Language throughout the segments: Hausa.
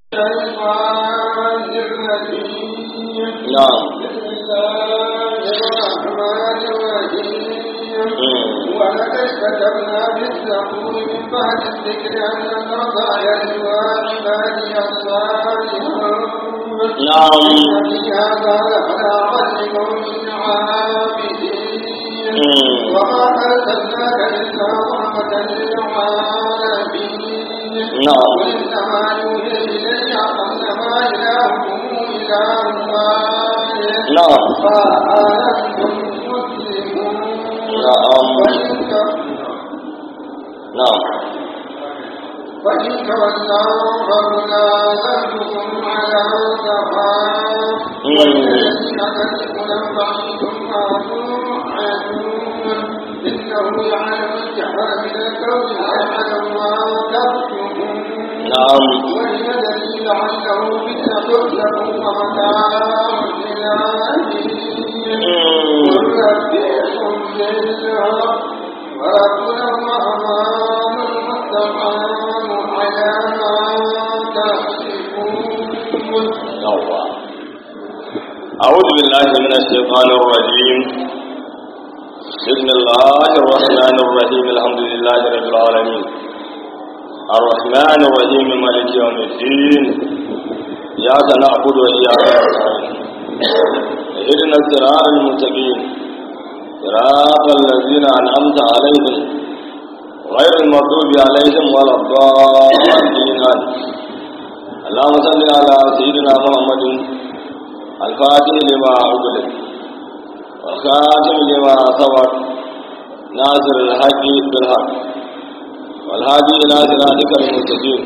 الشيطان الرجيم نعم بسم الله الرحمن الرحيم ولقد كتبنا في الزبور من بعد الذكر أن الأرض يرثها عبادي الصالحون نعم إن في هذا لبلاغا لقوم عابدين وما أرسلناك إلا رحمة للعالمين نعم. وإنما يوحي إلي أنما إلهكم إله واحد نعم فأنتم مسلمون نعم. وإن ت- نعم فإن تولوا فقل آذنتكم على سواء والذين تدخل بعيد ما توعدون إنه يعلم الجهر من القول ويعلم ما تكتمون نعم والذي لعله فتنة لكم ومتاع إلى حين ونبئكم بالحق وربنا الرحمن المستعان على ما تصفون يوا أعوذ بالله من الشيطان الرجيم بسم الله الرحمن الرحيم الحمد لله رب العالمين الرحمن الرحيم مالك يوم الدين إياك نعبد وإياك نستعين اهدنا الصراط المستقيم صراط الذين أنعمت عليهم غير المغضوب عليهم ولا الضالين اللهم صل على سيدنا محمد الفاتح لما أغلق والخاتم لما سبق ناصر الحق بالحق والهادي إلى صراطك المستقيم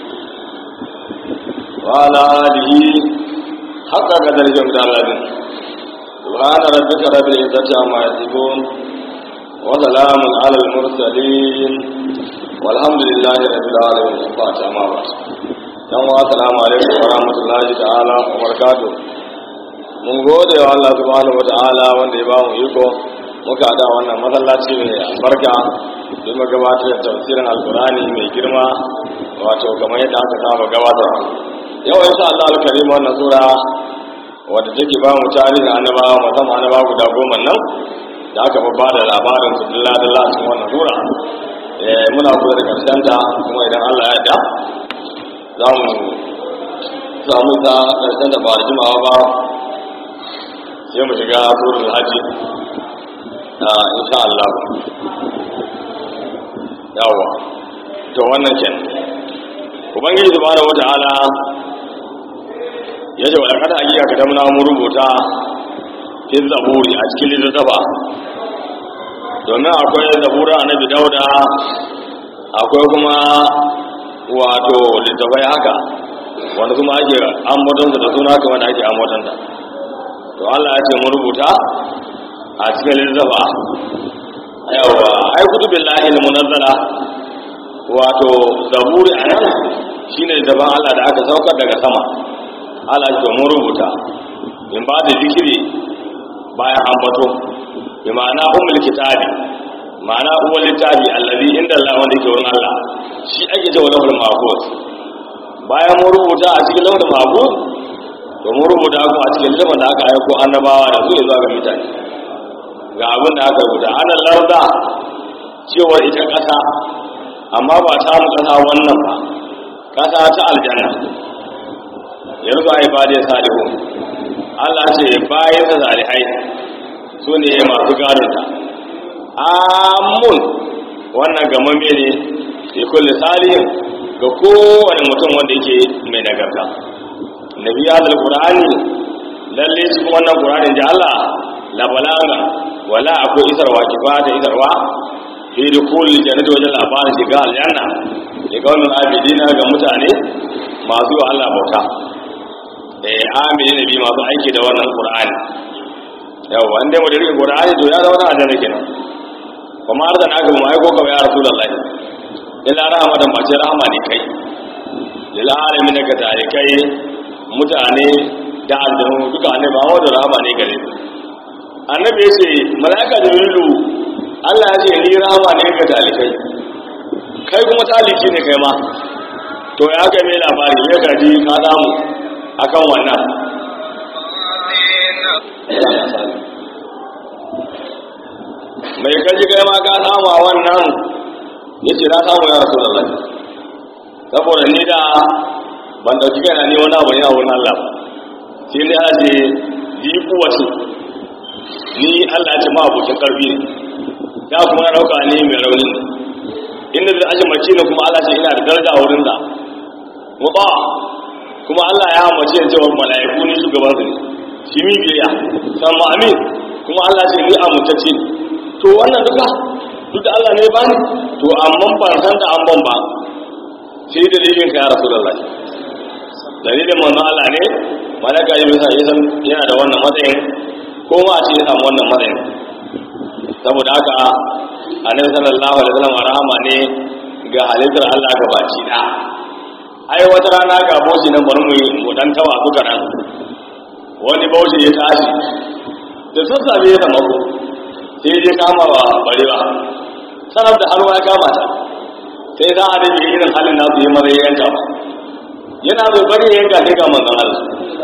وعلى آله حق قدر جمد الذين سبحان ربك رب العزة عما يصفون وسلام على المرسلين والحمد لله رب العالمين فاتح ما بعد yan wa assalamu alaikum wa rahmatullahi ta'ala wa barakatuh mun gode wa Allah subhanahu wa ta'ala wanda ya ba mu iko muka da wannan masallaci mai albarka don mu gabatar da tafsirin alkurani mai girma wato kamar yadda aka saba gabatar yau insha Allah alkarim wannan sura wadda take ba mu tarihin annabawa musamman annabawa guda goma nan da aka ba da labarin su dilla dilla a cikin wannan sura eh muna so da karshen ta kuma idan Allah ya yarda za mu samu ta ƙarshen da ba da jimawa ba sai mu shiga surul hajji a insha Allah yawa to wannan ken ubangiji subhanahu wata'ala ya ce wa kada hakika ka damuna mu rubuta fi zaburi a cikin littattafa domin akwai zabura annabi dauda akwai kuma wato littafai haka wanda kuma ake ambatonsa da suna kamar da ake ambatonta to Allah ya ce mu rubuta a cikin littafa yawa ai kutubin lahi na munazzala wato zaburi a nan shine daban Allah da aka saukar daga sama Allah ya ce mu rubuta in ba da zikiri bayan ambato bi ma'ana ummul kitabi ma'ana uwal littafi allazi inda Allah wanda yake wurin Allah shi ake cewa lahul mahfuz bayan mun rubuta a cikin lahul mahfuz to mun rubuta kuma a cikin littafin da aka aiko annabawa da su zuwa ga mutane ga abin da aka rubuta ana larda cewa ita kasa amma ba ta mu kasa wannan ba kasa ta aljanna yanzu ai ba da salihu Allah ce bayan sa salihai su ne masu gadonta amun wannan gamamme ne ya kulle salihin ga kowane mutum wanda yake mai nagarta nabi ya da qur'ani lalle shi kuma wannan qur'anin da Allah la balaga wala akwai isarwa kifa da isarwa fi dukul jannati wajen labarin shiga aljanna ya ga wannan abidina ga mutane masu wa Allah bauta eh amini nabi masu aiki da wannan qur'ani yawa inda mu da rike qur'ani to ya zama na aljanna kenan kuma har da na ga mu aiko ka ya rasulullahi illa rahmatan ba ce rahama ne kai lil alamin daga tarikai mutane da aljanu duka ne ba wanda rahama ne gare su annabi ya ce malaika jibrilu Allah ya ce ni rahama ne ga talikai kai kuma taliki ne kai ma to ya ga mai labari ya gaji ka samu akan wannan mai kaji kai ma ka samu a wannan ya ce na samu ya rasu da lai saboda ni da ban dauki kai na ne wani abu ne a wurin Allah sai dai ana ce yi kuwace ni Allah ya ce ma abokin karfi ne ya kuma na dauka ne mai rauni ne inda da aji mace ne kuma Allah ce ina da daraja a wurin da mu ba kuma Allah ya mace cewa mala'iku ne shugaban su ne shi mi biyayya san ma amin kuma Allah ce ni amintacce ne to wannan duka duk da Allah ne ya bani to amma ban san da an ban ba sai dalilin ka ya rasulullahi dalilin manzo Allah ne malaka ya bisa ya san yana da wannan matsayin ko ma a ce ya samu wannan matsayin saboda haka annabi sallallahu alaihi wasallam rahama ne ga halittar Allah ga baki da ai wata rana ga boshi nan bari mu mu dan tawa duka nan wani boshi ya tashi da sassafe ya samu sai ya kama wa barewa sanar da hannu ya kama ta sai za a rage irin halin nasu yi mara yanka ba yana bai bari ya yanka sai ga manzon Allah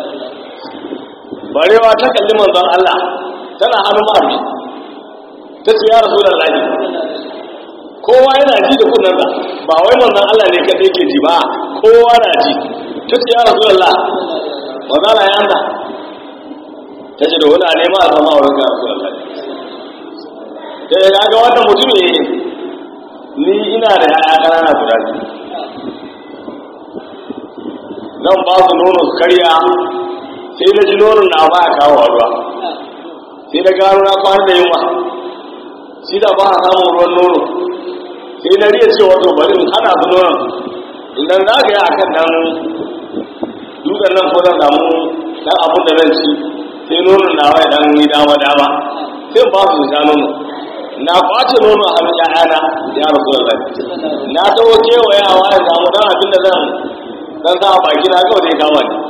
barewa ta kalli manzon Allah tana hannun mafi ta ce ya rasu da lafi kowa yana ji da kunansa ba wai manzon Allah ne kadai ke ji ba kowa na ji ta ce ya rasu da la manzon ya anda ta ce da wani a nema a sama wurin ga rasu da lafi da ya ga wannan mutum ne ni ina da ya'ya ƙanana guda biyu zan ba su nono su karya sai na ji nonon na ba a kawo ruwa sai na gano na kwana da yunwa shi da ba a samun ruwan nono sai na riya cewa to bari in hana su nonon idan za ka yi a kan nan dukan nan ko zan samu dan abin da zan ci sai nonon na wai dan yi dama dama sai ba su sha nono na kwace nono a hannun ƴaƴana ya rasu da lafi na tawo kewayawa ya samu dan abin da zan dan sa a baki na kawai dai kama ni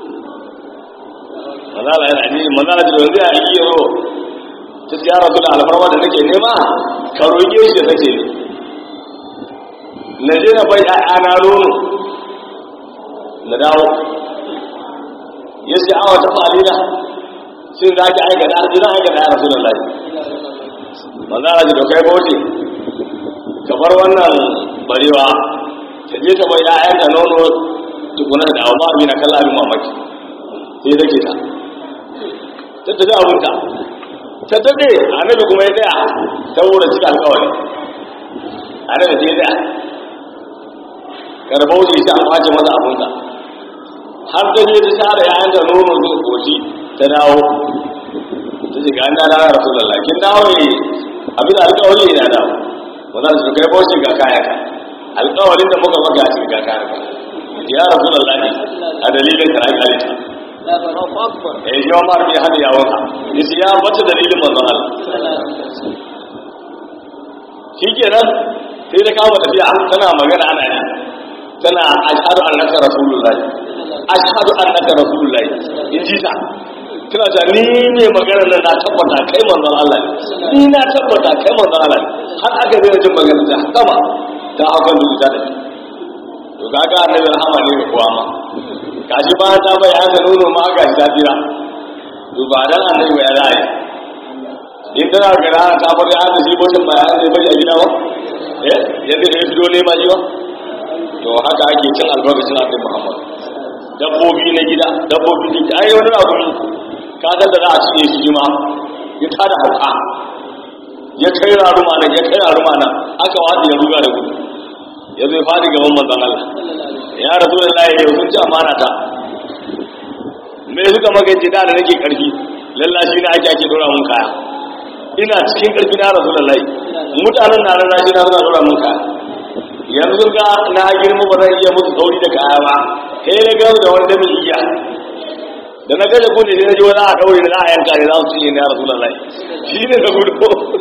manzala yana ji manzala ji yanzu ya yi yaro ta ya rasu da alfarma da nake nema ka roƙe shi da nake ne na je na bai ƴaƴana nono na dawo ya ce awa ta falila shin za ki aikata zina aikata ya rasu da lafi manzala ji da kai bauti ka bar wannan barewa ta je ta bai ƴaƴanta nono tukuna da abu ba na kalla abin mamaki sai da ke ta ta tafi abinta ta tafi annabi kuma ya tsaya saboda cika alkawari annabi sai ya tsaya karbau shi sai an kwace masa abinta har ta je ta share yayan da nono zuwa koci ta dawo ta ce ga an dada na rasu lalla kin dawo ne abin da alkawari ne na dawo ba za su kai bauchi ga kayan ka alkawarin da muka maka shi ga kayan ka ya rasu lalla ne a dalilin ka na kalita eh shi ma bai hada yawon ka yace ya bata dalilin manzon Allah shikenan sai da kawo tafiya tana magana ana ne tana ashhadu annaka rasulullahi ashhadu annaka rasulullahi in ji ta tana ta ni ne magana nan na tabbata kai manzon Allah ne ni na tabbata kai manzon Allah ne har aka zai jin magana ta sama ta hakan da ta to kaga annabi rahama ne ga kowa ma gashi ba ta bai haka nono ma ga ta tira to ba dan annabi ya rayu in tana ga rana ta bar ya da shi bocin ba ya zai bari a gida ba eh yadda ya fito ne ma ji ba to haka ake cin albarkacin annabi Muhammad dabbobi na gida dabbobi na gida ai wani abu ka san da za a cinye shi ma ya tada hauka ya kai raruma nan ya kai raruma nan aka wata ya ruga da gudu ya zai fadi gaban manzon Allah ya rasu da laye yau sun ci amana ta me suka magance da da nake karfi lallashi na ake ake dora mun kaya ina cikin karfi na rasu da laye mutanen na lallashi na suna dora mun kaya yanzu ga na girma ba zan iya musu sauri da kaya ba sai na gano da wani damin iya da na gaje ko ne sai na ji wani a daure da za a yanka ne za su cinye na rasu da laye shi ne ka gudu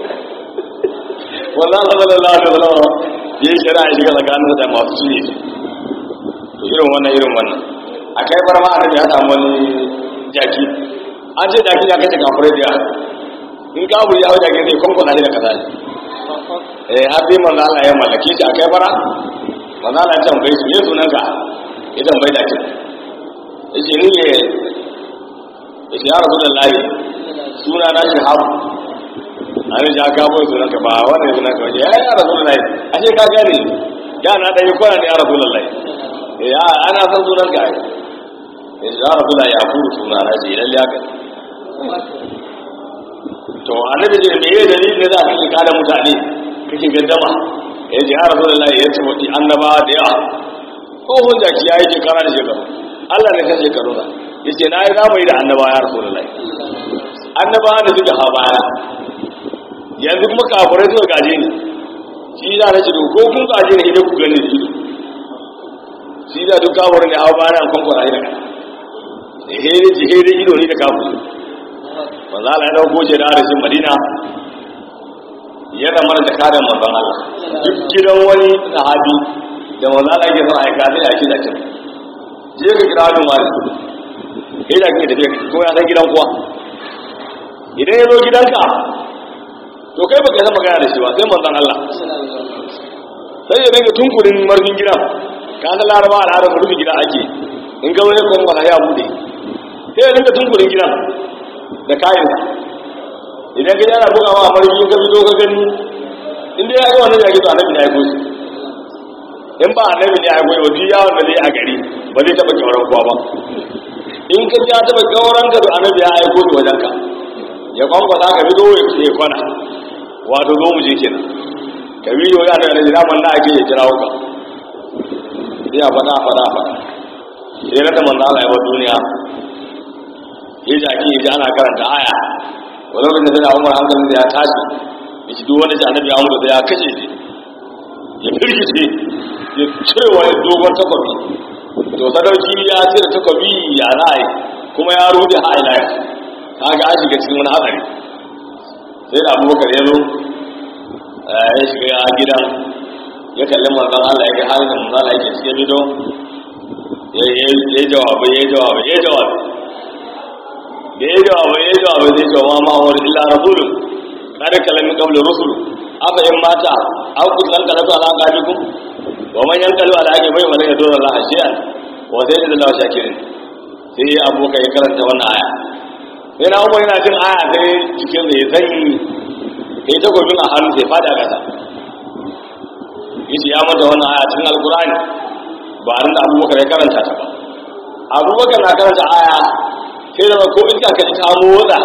wannan sallallahu alaihi wasallam ya yi shari'a shiga tsakanin da masu cinye shi to irin wannan irin wannan a kai bar ma annabi ya samu wani jaki an ce jaki ya kace kafirai da in ka buri ya jaki zai kwankwana shi da kaza ne eh har dai manzo Allah ya mallake shi a kai bara maza na tambaye shi me sunanka ya tambaye da ce ya ce ni ne ya ce ya rasu da layi suna na shi habu an ji aka bai sunanka ba wannan sunanka ba ya ya rasu da layi a ce ka gane ya na ɗaya kwana ne ya rasu da layi ya ana san sunanka ai ya ce ya rasu da ya kuru suna na ce lalle haka to annabi ce me yayin dalilin da za ka kike kada mutane kake gaddama ya ce ya rasulullahi ya ce wati annaba da yawa ko hujja ki yayi ke kana da shekaru Allah ne kan shekaru na yace na yi zamani da annaba ya rasulullahi annaba da suke ha baya yanzu kuma kafirai suka gaje ni shi da na ce to ko kun gaje ni idan ku gani shi shi da duk kafirai ne ha baya an kwankwara ni daga ehere jihere ido ne da kafirai manzo Allah ya dauko shi da harshen Madina ya zama da kare manzon Allah duk gidan wani sahabi da manzo Allah yake son aika sai ya shi da kin je ka kira wani wani sai da kike tafiya ko ya san gidan kuwa idan ya zo gidanka to kai baka san magana da shi ba sai manzon Allah sai ya dinga tunkurin marfin gidan ka san laraba al'adar rufe gida ake in ga wani kuma ya bude sai ya dinga tunkurin gidan da kayansa idan ka yana buga ma marfi ka fito ka gani inda ya ga wannan yaki to annabi ne ya aiko shi in ba annabi ne ya aiko ba duk yawon da zai a gari ba zai taba kyauran kowa ba in ka ji ya taba kyauran ka to annabi ya aiko shi wajen ka ya kwankwasa ka fito ya ce kwana wato zo mu je kenan ka biyo ya da annabi zaman da ake ya kirawo ka sai a faɗa faɗa faɗa sai na da manzo Allah ya bar duniya ya ji ake yi ana karanta aya wani lokacin da umar hankalin da ya tashi ya ci duk wanda ji annabi ya mutu da ya kashe shi ya firgice ya cire wani dogon takwabi to sadauki ya cire takwabi ya ra'ayi kuma ya rude ha ila yau ta ga an shiga cikin wani hatsari sai da abubakar ya zo ya shiga gidan ya kalli manzan Allah ya ga halin da manzan Allah yake cikin bido ya yi jawabai ya yi jawabai ya yi jawabai da ya jawabai ya jawabai zai ce wa ma'awar illa rasulun kada kalamin kabla rusul afa in mata an kusan kala su ala gajikum wa man yankalu ala ake bai wani ya dora Allah shi'an wa sai da Allah shakirin sai ya abokan ya karanta wannan aya sai na umar yana jin aya sai cikin zai sanyi ya ta gobin a hannu sai fada kasa yace ya mata wannan aya cikin alkurani ba a da abubakar ya karanta ta ba abubakar na karanta aya sai da ko iska ka ji ta motsa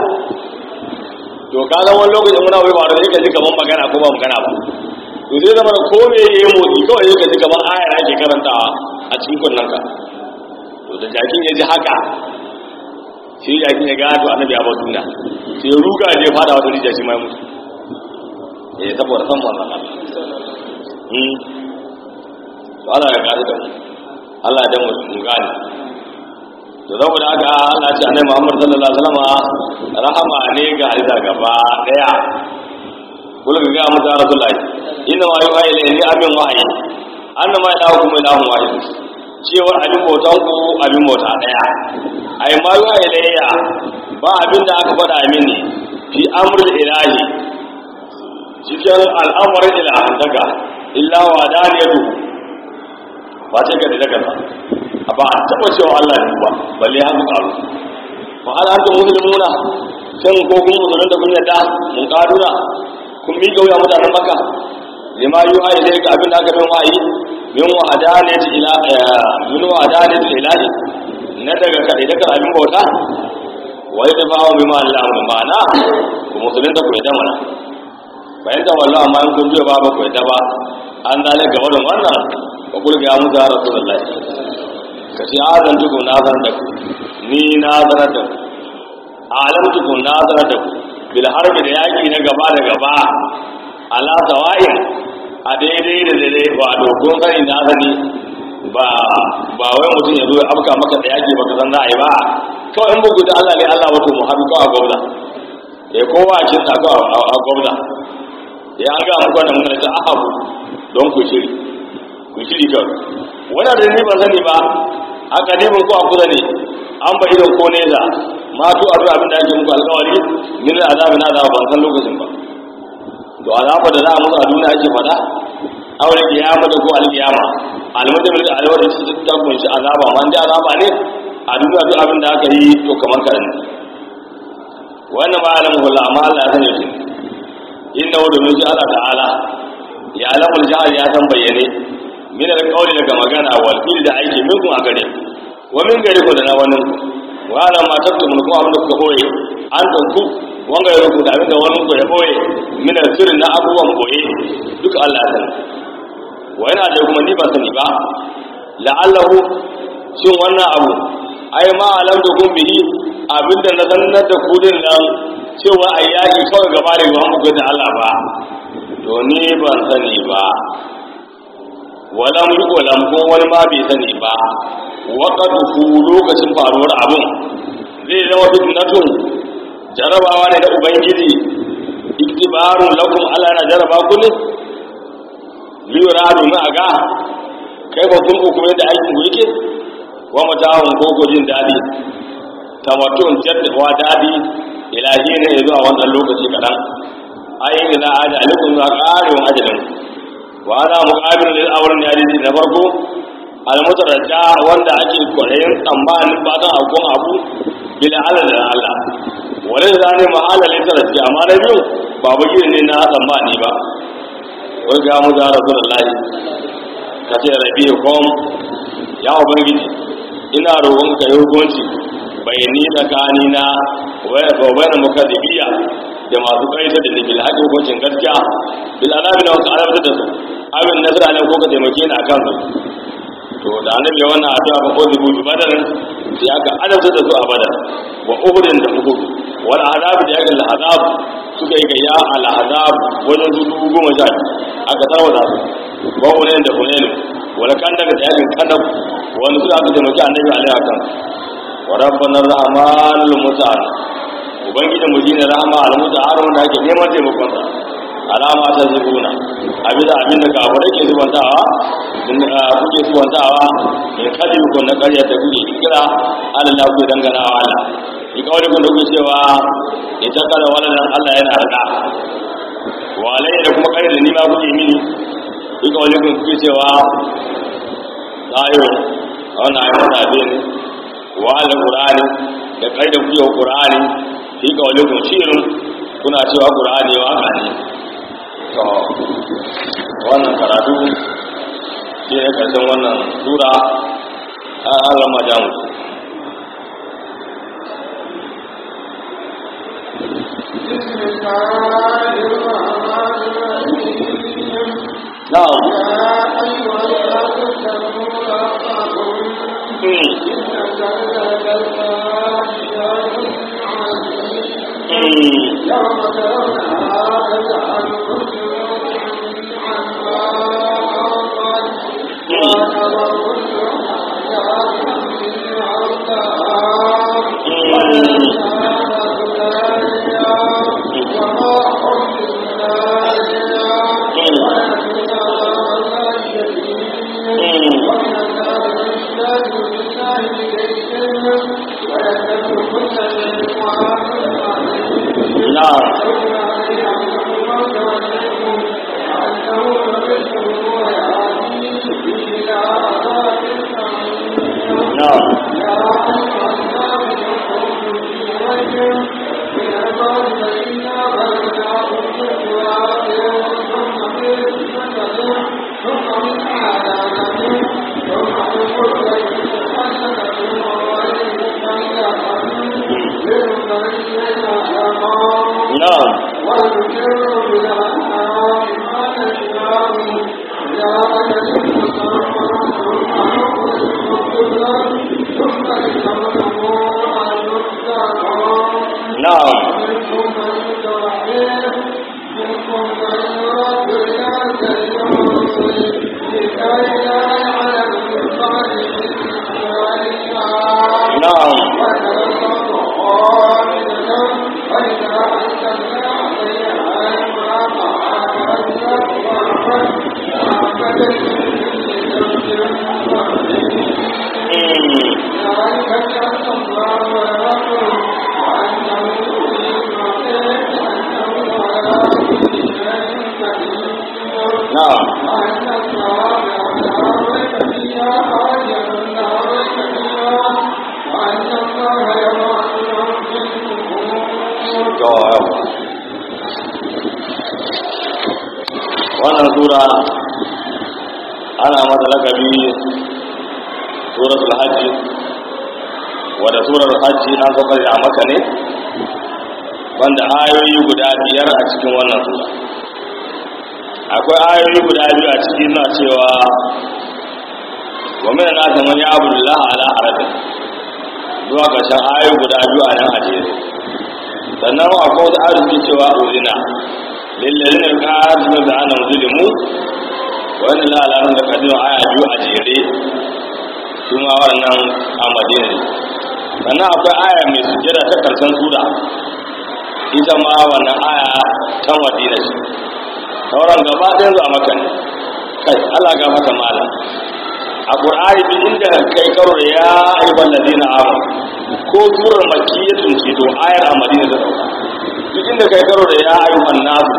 to ka zama wani lokacin muna wai ba da ka ji kamar magana ko ba magana ba to sai zama ko me yayi motsi kawai sai ka ji kamar aya ake karantawa a cikin kunnen ka to da jakin ya ji haka sai jakin ya gado annabi ya bar duniya sai ya ruga je fada wata rijiya shi mai mutu eh saboda san wannan Allah hmm to Allah ya gado da mu Allah ya dan mu gane to saboda haka Allah ce annabi Muhammad sallallahu alaihi wasallam rahama ne ga halitta gaba daya kula ga ga mutan Rasulullahi inna ma yuha ilayhi abin wahyi annama ilahu kuma ilahu wahid cewar abin bautan ku abin bauta daya ai ma yuha ilayya ba abin da aka faɗa mini fi amrul ilahi cikin al'amarin ilahan daga illa wa daniyatu ba ce ka da daga ba a taɓa cewa Allah ne ba balle har mu karu fa hal antum muslimuna shin ko kun musulun da kun yadda mun karuna kun mi kauya mutanen maka lima yuha ilayka abin da aka bin wahayi min wa adanati ila min wa adanati ilahi na daga kadai daga abin bauta wa yadda ba wa bima Allah mu ma'ana ku musulun da ku yadda mana bayan da wallahi amma in kun biyo ba ba ku yadda ba an zalika wannan wannan wa kulga ya mutu ya rasulullahi ka ce azan tuku na zan da ku ni na zanar da ku alam tuku na zanar da ku bil harbi da yaki na gaba da gaba ala sawa'in a daidai da daidai ba a dokon sani na sani ba ba wai mutum ya zo ya afka maka da yaki baka san za a yi ba kawai in bugu da Allah ne Allah wato mu haɗu kawai a gwamna ya kowa a cikin sako a gwamna ya an ga muku wannan mun ta ahabu don ku shiri ku shiri kawai wannan da ni ban sani ba a kadibin ko a kusa ne an ba idan ko nesa ma tu abu abin da ake muku alkawari min azabi na azaba ban san lokacin ba to azaba da za a musu a duniya ake faɗa aure kiyama da ko alkiyama almajamil da alawar da ta kunshi azaba ma da azaba ne a duniya duk abin da aka yi to kamar karan wannan ba alamu hula amma Allah ya sani shi inna wa domin shi Allah ta'ala ya alamu jahar ya san bayyane min alqawli daga magana wal fil da aiki min kuma gare wa min gare ku da na wannan wa ala ma taktumun kuma abin da kuka boye an ku wanga ya rubuta abin da wani ku ya boye min sirri na abubuwan boye duk Allah ya sani wa yana da kuma ni ba sani ba la'allahu shin wannan abu ai ma alam da kun bihi abinda na sanar da kudin nan cewa ai yaki kawai gaba da yawan muku da Allah ba to ni ban sani ba wala mu wala mu wani ma bai sani ba waqatu lokacin faruwar abun zai zama fitnatun jarabawa ne da ubangiji iktibarun lakum ala na jaraba ku ne liyura domin a ga kai ba kun hukume da aikin ku yake wa mata'un ko ko jin dadi tamatun jaddawa dadi ilahi ne zuwa wannan lokaci kadan ayin da aja alaikum za qarin ajalin wa ana muqabil lil awran yadi na farko al mutarajja wanda ake koyayin tsammanin fatan akon abu bila ala da Allah wala zane mahala lil tarajja amma na biyu ba bugi ne na tsammani ba wai ga mu da rasulullahi kace rabi kom ya ubangiji ina roƙon ka yi hukunci bayani tsakani na wani mukaddibiya da masu kaita da nufin haƙi hukuncin gaskiya bil anabi na wasu alabta da su abin nasara ne ko ka taimake ni akan su to da annabi ya wannan addu'a ba ko zubu bi badarin sai aka alabta da su a badar wa uhudin da uhud wal azab da yakan azab suka yi gayya al azab wajen su dubu goma sha aka tarwata su wa hunain da hunain wala kan daga da yakin kadab wani su aka taimaki annabi alaihi akan wa rabbana rahmanul muta'al ubangiji mu shine rahama al muta'al wanda ake neman taimakon sa alama ta zubuna abin da abin da kafare ke zubantawa in kuke zubantawa in kadi ku na ƙarya ta kuke kira Allah ku dangana wa Allah in kawai ku kuke cewa ita kala wannan Allah yana rada wa alayya da kuma ƙarya da ni ma kuke mini in kawai ku kuke cewa ayo wannan ayi wata abin wa al-qur'ani da ƙarya kuke qur'ani in kawai ku shirin kuna cewa qur'ani waka ne to wannan karatu shi ne karshen wannan sura an Allah majamu بسم الله الرحمن الرحيم na'am يا أيها الناس اتقوا ربكم إن زلزلة الساعة شيء عظيم يوم ترونها تذهل كل مرضعة عما أرضعت وترى كل محدثة عرضها والإنسان ذلك وما حمل ذلك ولكن الله الشديد ومن الناس يشتاق بالله إليهم ويترك كل شيء na'am na'am na'am na'am na'am mm, na'am فيها خالدا نارا كبيرا وأن الله يبعث من في القبور to yawa wannan sura ana mata lakabi suratul hajji wadda surar hajji an saka a maka ne wanda ayoyi guda biyar a cikin wannan sura akwai ayoyi guda biyu a cikin na cewa wa min nasa man ya'budu Allah ala harafin zuwa ƙarshen ayoyi guda biyu a nan a jere sannan akwai wasu arziki cewa uzina lillazina yuqatiluna bi annahum zulimu wa inna la alamun da kadiru aya biyu a jere su ma wannan a madina ne sannan akwai aya mai sujjada ta karshen sura ita ma wannan aya ta madina ce sauran gaba ɗayan zuwa maka ne kai Allah ga mata malam a ƙur'ani duk inda kai karo da ya ayyukan ladina amanu ko surar makiyatun ce to ayar a madina ta dauka duk inda kai karo da ya ayyukan nasu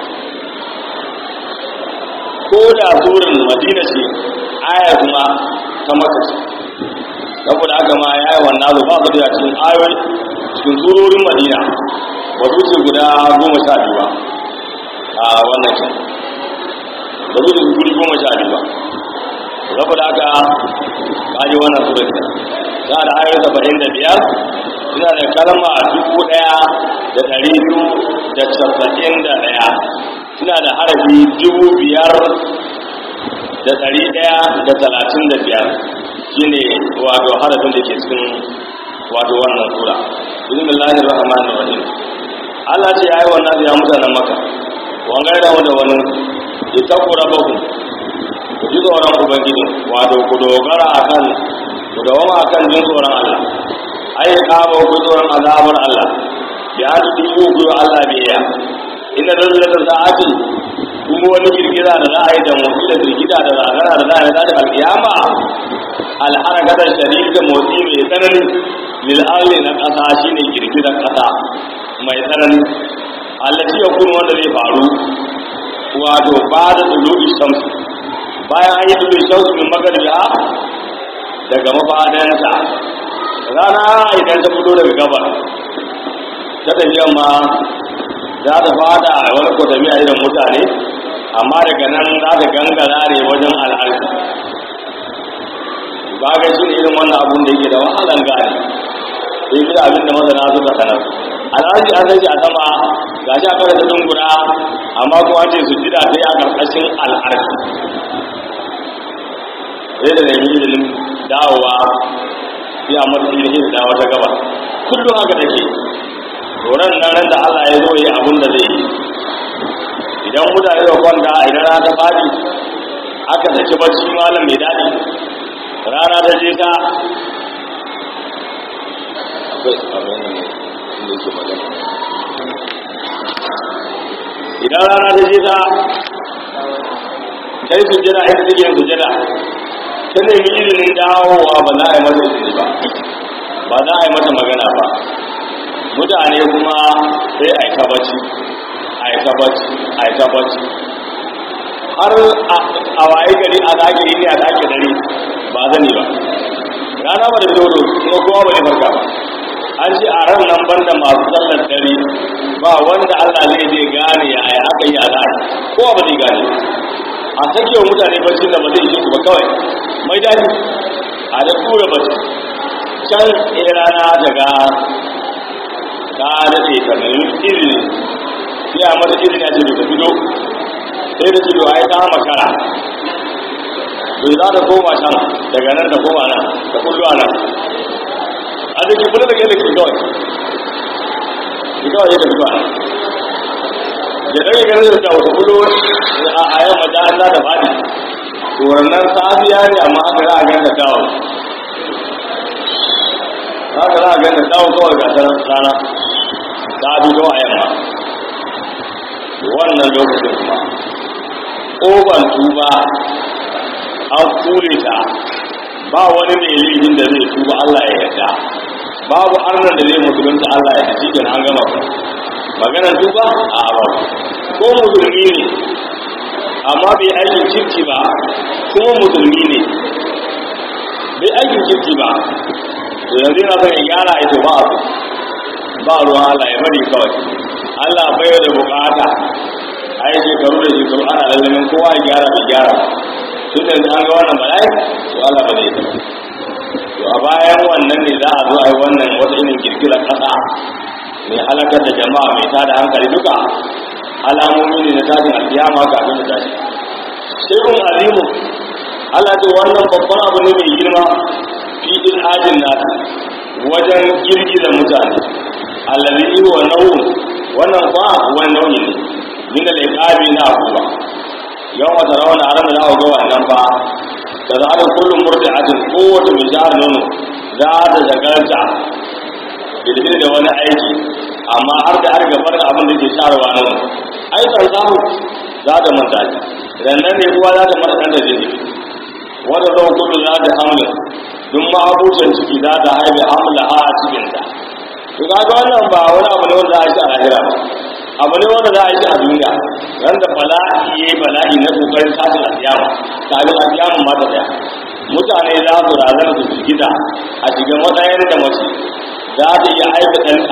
ko da surar madina ce ayar kuma ta maka ce saboda haka ma ya yi wannan nasu ba su da cikin ayoyi cikin surorin madina ba su ce guda goma sha biyu ba a wannan ke ba su ce guri goma sha biyu ba saboda haka kaji wannan surar ke ta da ayoyi saba'in da biyar suna da kalma dubu ɗaya da ɗari biyu da casa'in da ɗaya suna da harafi dubu biyar da ɗari ɗaya da talatin da biyar shine wato harafin da ke cikin wato wannan sura bismillahir rahmanir rahim Allah ce yayi wannan ya mutanen maka wangar da mu da wani ita ku rabaku ku ji tsoron ubangiji wato ku dogara akan ku dawama akan jin tsoron Allah ai kama ku tsoron azabar Allah ya ji ku ku Allah biya inna zalzalata sa'ati kuma wani girgiza da za a yi da motsi da girgiza da zagara da za a yi da alkiyama alharakatar shari'a da motsi mai tsanani lil'arli na ƙasa shine girgizar ƙasa mai tsanani allaci ya kuma wanda zai faru wato ba da tulubi shamsu bayan an yi tulubi shamsu min magarbiya daga mafadansa rana idan ta fito daga gabar ta tafiyan ma za ta fada a wani kwatami a irin mutane amma daga nan za ta gangara ne wajen al'arfi ba ga shi ne irin wannan abun da yake da wahalan gane sai fi abin da masana suka sanar al'arfi an sai a sama ga shi a kawai ta dungura amma kuma ce su jira sai a karkashin al'arfi sai da nemi izinin dawowa sai a mata izinin dawo ta gaba kullum haka take tsoron nan da Allah ya zo yi abin da zai yi idan mutane da kwanta idan rana ta fadi aka saki bacci malam mai daɗi rana ta je ta idan rana ta je ta ta yi sujjada ita take yin sujjada ta nemi izinin dawowa ba za a yi mata izini ba ba za a yi mata magana ba mutane kuma sai a yi ta bacci a yi ta bacci a yi ta bacci har a waye gari a zage yi ne a zage dare ba zani ba rana ba da dodo kuma kowa ba ya farka ba an ce a ran nan banda masu sallar dare ba wanda Allah zai zai gane ya yi aka yi a zage kowa ba zai gane a sake wa mutane bacci da ba zai yi ba kawai mai daɗi a da tura bacci can ɗaya rana daga ta daɗe ta nemi izini sai a mata izini a ce ta fito sai da cido ai ta makara bai za ta koma can daga nan ta koma nan ta kullu a nan a da ke kula da yadda ke kawai ke kawai yadda fito a nan da ɗaya ganin da ta wata kullu a yamma da an da fadi to wannan safiya ne amma aka za a gan da dawo haka za a gan da dawo kawai ga rana ta fito a yamma wannan lokacin kuma ƙofar tuba an kure ta ba wani mai laifin da zai tuba Allah ya yarda babu arnan da zai musulunta Allah ya ci da an gama ku maganar tuba a ba ko musulmi ne amma bai aikin kirki ba kuma musulmi ne bai aikin kirki ba to yanzu yana son ya gyara ita ba a ba ruwan Allah ya bari kawai Allah bai da bukata a yi shekaru da shekaru ana lalamin kowa ya gyara bai gyara tun da an ga wannan bala'i to Allah ba zai taɓa to a bayan wannan ne za a zo a yi wannan wata irin girgizar ƙasa mai halakar da jama'a mai tada hankali duka alamomi ne na tashin alkiyama kafin da tashi sai kun alimu Allah ce wannan babban abu ne mai girma fi ilhajin nasu wajen girgiza mutane allazi wa nau'u wannan fa wani nau'i ne min al-iqabi na akuba yau wata rawana a ranar da ga wannan fa da za a kullum murdi'atin kowace mai jihar nono za ta shagarta bilbil da wani aiki amma har da har gabar da abin da ke sharwa nono aikan samu za ta manta rannan ne kuwa za ta mata ɗan da jini wanda zan kudu za ta hamlin duk ma'abucin ciki za ta haife hamla a cikinta to kaga wannan ba wani abu ne wanda za a shi a lahira ba abu ne wanda za a yi a duniya wanda bala'i ya yi bala'i na kokarin tashin alkiyama kafin alkiyaman ma ta tsaya mutane za su razana su gida a shiga matsayin da mace za ta iya aika ɗanka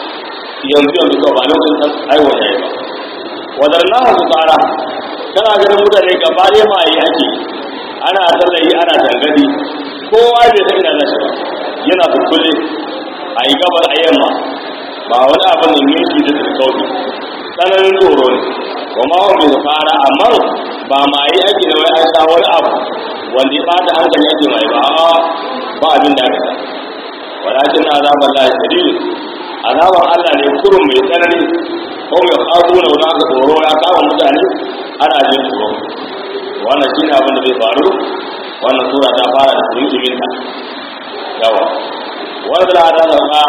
yanzu yanzu kawai ba lokacin ɗan aiwata ya yi ba wadar na su tsara tana ganin mutane gaba ɗaya ma yi ake ana tallayi ana tangadi kowa bai san ina nashi ba yana kukkule a yi gabar a yamma ba wani abin da yanki da tsirkauki tsananin tsoro ne kuma wani bai fara amma ba ma yi ake da wai an sha wani abu wanda ya bata hankali ake mai ba ba abin da aka sa walakin na azabar lahi shadidu azabar allah ne kurun mai tsanani ko mai kafu na wani aka tsoro ya kama mutane ana jin tsoro wannan shi ne abin da zai faru wannan sura ta fara da tsumin ta yawa wanda da ta sauka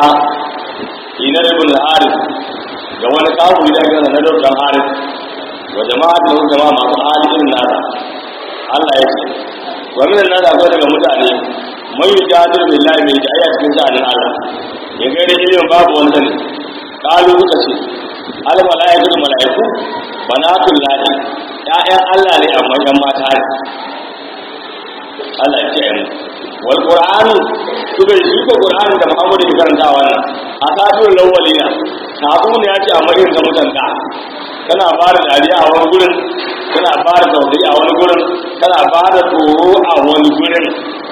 ina ibn al-harith ga wani kafiri da ake na dan harith wa jama'a da jama'a masu halin nada Allah ya ce wa min nada akwai daga mutane man yujadilu billahi min jayya cikin sha'anin Allah ya ga da ilimin babu wanda ne kalu suka ce al malaikatu malaiku banatul lahi ya'yan Allah ne amma yan mata ne Allah ya ce mu wal qur'anu suka yi ko qur'ani da Muhammadu ya karanta wannan a satul lawalina sabu ne ya ce amma irin ga mutanta kana ba da dariya a wani gurin kana ba da tausayi a wani gurin kana ba da tsoro a wani gurin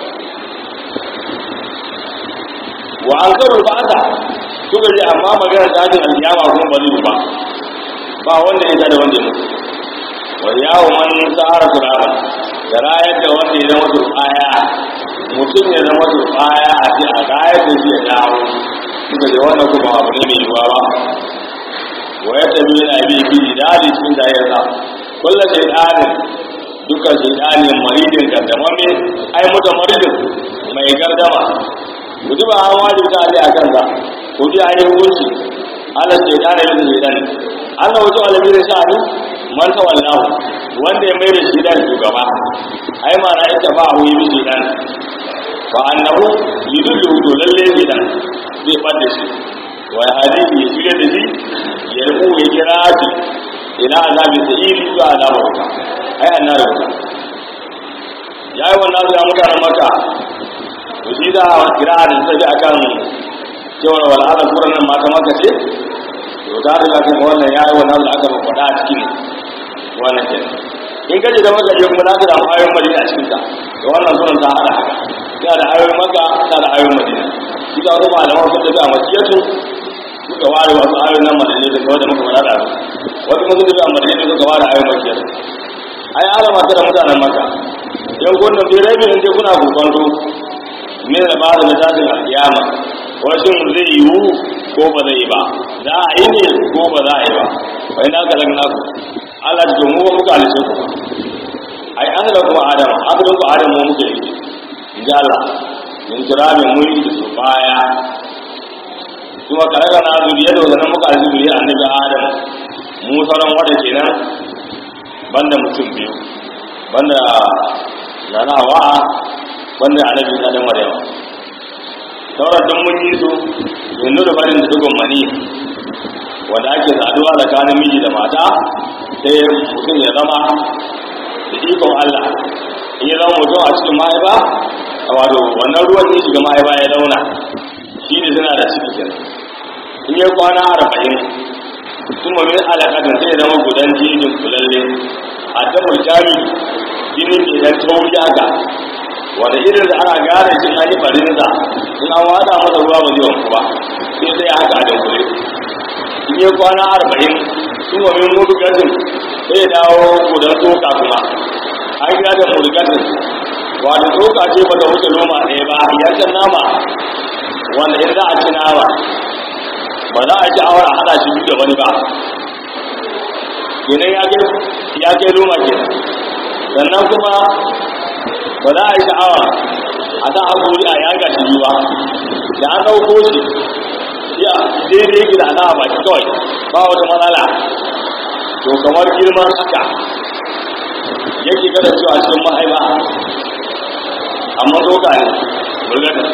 wa an karu ba ta suka ji amma magana ta jin alkiyama kuma ba zai ba ba wanda ya da wanda ya mutu wa yawo man sa'ara turaba da rayar da wanda ya zama turbaya mutum ya zama turbaya a ce a rayar da shi ya dawo suka ji wannan kuma abu ne mai yiwuwa ba wa ya tabi yana bi bi dali cikin da ya sa kullu shaytanin dukkan shaytanin maridin gardamame ai muta maridin mai gardama mutuba an wajib ta ali akan sa ko bi ayi hukunci Allah shaytanin da shaytanin Allah wato alabi da sha'ani man tawallahu wanda ya mai da shi da shugaba ai ma na ita ba hu yi shi dan fa annahu yudullu to lalle shi dan zai bada shi wa hadisi ya shirya da shi ya rubu ya kira shi ila azabi sa'iri zuwa azaba wuta ai annar wuta yayi wannan zai mutanen maka to shi da kira da sai akan cewa wal azab nan mata maka ce to da riga kan wannan yayi wannan da aka faɗa a cikin wannan ke in kaje da maka je kuma zaka da ayoyin madina a cikin ta to wannan sunan ta hada haka ya da ayoyin maka ta da ayoyin madina shi da kuma malaman sun tafi a makiyatu suka ware wasu ayoyin nan madina da kawai da muka faɗa da wasu kuma sun tafi a madina suka ware ayoyin makiyatu ai alama ta da mutanen maka yan gwanin bai rai bin kuna gurbanto ne da ba da tashin alkiyama wasu zai yiwu ko ba zai yi ba za a yi ne ko ba za a yi ba wai na ka lagna ku Allah ji mu muka halice ku ba ai an da kuma adam asalin ku adam mu muka yi in ji Allah min turamin mun yi da su baya kuma kare ga na zuriya da wannan muka halice zuriya annabi adam mu sauran wata kenan banda mutum biyu banda nana hawa banda annabi da maryam sauran duk mun yi su yanzu da farin da dugun mani wanda ake saduwa tsakanin miji da mata sai mutum ya zama da ikon Allah in ya zama mutum a cikin mahaifa a wato wannan ruwan ne shiga mahaifa ya zauna shi ne suna da ciki kenan in yi kwana arba'in kuma min alaƙatin sai zama gudan jinin kulalle a damar jami jini mai dan tauri haka wanda irin da ana gane shi an yi farinsa in an wada masa ruwa ba zai wanku ba sai sai haka a dankule in yi kwana arba'in kuma min mudu gajin sai ya dawo gudan tsoka kuma an gina da mudu gajin wanda tsoka ce ba ta wuce noma ɗaya ba yankan nama wanda in za a ci nama ba za a ci awar a hada shi biyu da wani ba kenan ya kai ya kai noma kenan sannan kuma ba za a yi sha'awa a sa haƙuri a yaga shi biyu ba da an ɗauko shi ya daidai yake da ana baki kawai ba wata matsala to kamar girman haka yake kada cewa cikin mahaifa amma doka ne burgata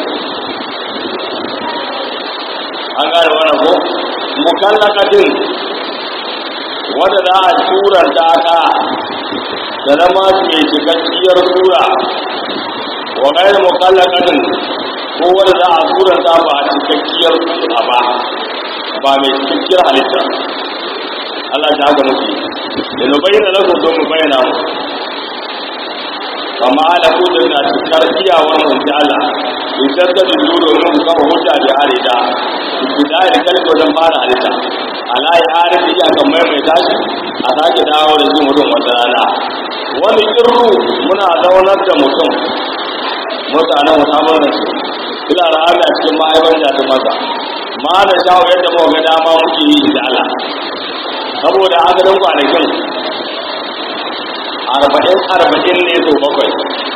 an gane wannan ko mukallakatin wadda za a turanta ta da zama mai cikakkiyar tura wa gairu mukallakatin ko wadda za a turanta ba a cikakkiyar tura ba ba mai cikakkiyar halitta Allah ta haka muke da na bayyana lakum don mu bayyana mu amma da ku da na cikar iyawar mu ta Allah in tattali zu domin ku kafa hujja da harita ku da ya kalli wajen fara halitta ala ya harita iya kan maimaita shi a sake dawo da shi mutum wata rana wani kirru muna zaunar da mutum mutanen musamman da su ila rahama a cikin ma'aikan jatun masa ma da shawo yadda muka ga dama muke yi da Allah saboda asalin kwanakin arba'in arba'in ne sau bakwai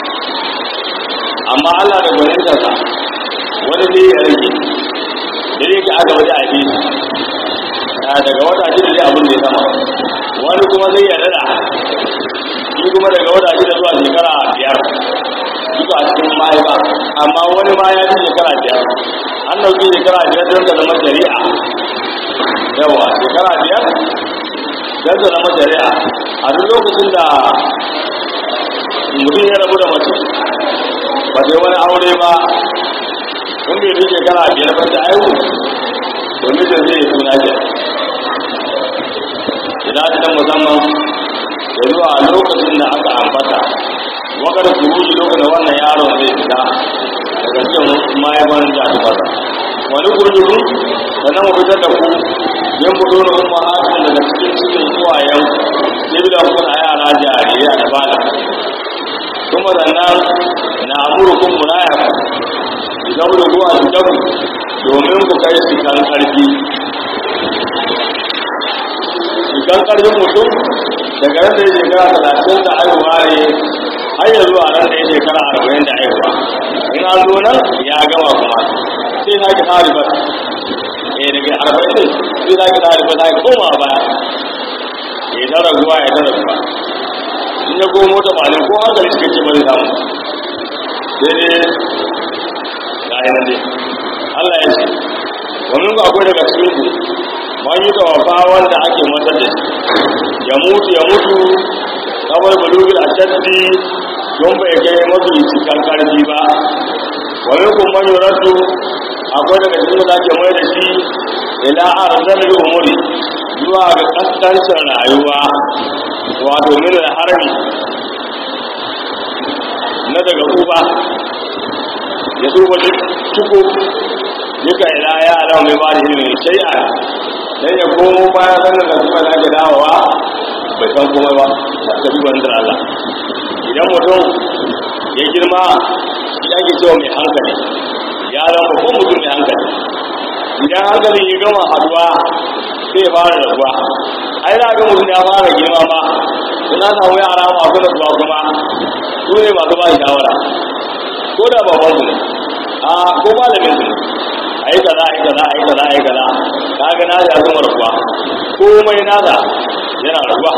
amma Allah da gwanintarsa wani zai ya rage da zai ka aka waje a fi daga wata shida zai abin da ya sama wani kuma zai ya dada shi kuma daga wata shida zuwa shekara biyar duka a cikin mahaifa amma wani ma ya fi shekara biyar an dauki shekara biyar don ta zama shari'a yawa shekara biyar don ta zama shari'a a duk lokacin da mutum ya rabu da mace ba sai wani aure ba in bai fi shekara biyar ba ta aihu to mijin zai yi suna ke idan ta musamman da zuwa lokacin da aka ambata wakar kuruji lokacin da wannan yaron zai fita daga cikin mahaifan jami'arsa wani kurjukun sannan mu fitar da ku yin fito na umma hakan daga cikin cikin suwayen jibila kuna yara jarirai da bala kuma sannan na amurkun munaya idan ku zuwa su dabu domin ku kai su kan karfi idan karfin mutum daga ran da ya shekara talatin da haihuwa ne har ya zuwa ran da ya shekara arba'in da haihuwa in an zo nan ya gama kuma sai na ki tsari ba eh daga arba'in ne sai na ki tsari ba za ki koma baya ya ta raguwa ya ta raguwa in ya komo ta malin ko hankali suka ce bari samu sai dai ga yi nan dai Allah ya ce wani ba akwai daga cikin ku man yi tawafa wanda ake matar da shi ya mutu ya mutu kawai bulugul ashaddi don bai kai mafi cikin karfi ba wani kuma yoratu akwai daga cikin da ake mai da shi ila arzalil umuri zuwa ga kaskancin rayuwa wato min harami na daga uba ya duba ciko duka ila ya ala mai ba da ilimin shay'a dan ya komo bayan sanin da kuma da dawowa bai san komai ba ta duba da Allah idan mutum ya girma ya ke cewa mai hankali ya zama ko mutum mai hankali idan hankali ya gama haduwa sai fara rabuwa ai za ga mutum ya fara girma ma suna samu yara masu rasuwa kuma su ne masu ba shawara ko da baban su ne a ko malamin su ne a yi kaza a yi kaza a yi kaza a yi kaza ka ga na ya zama rabuwa komai nasa yana rabuwa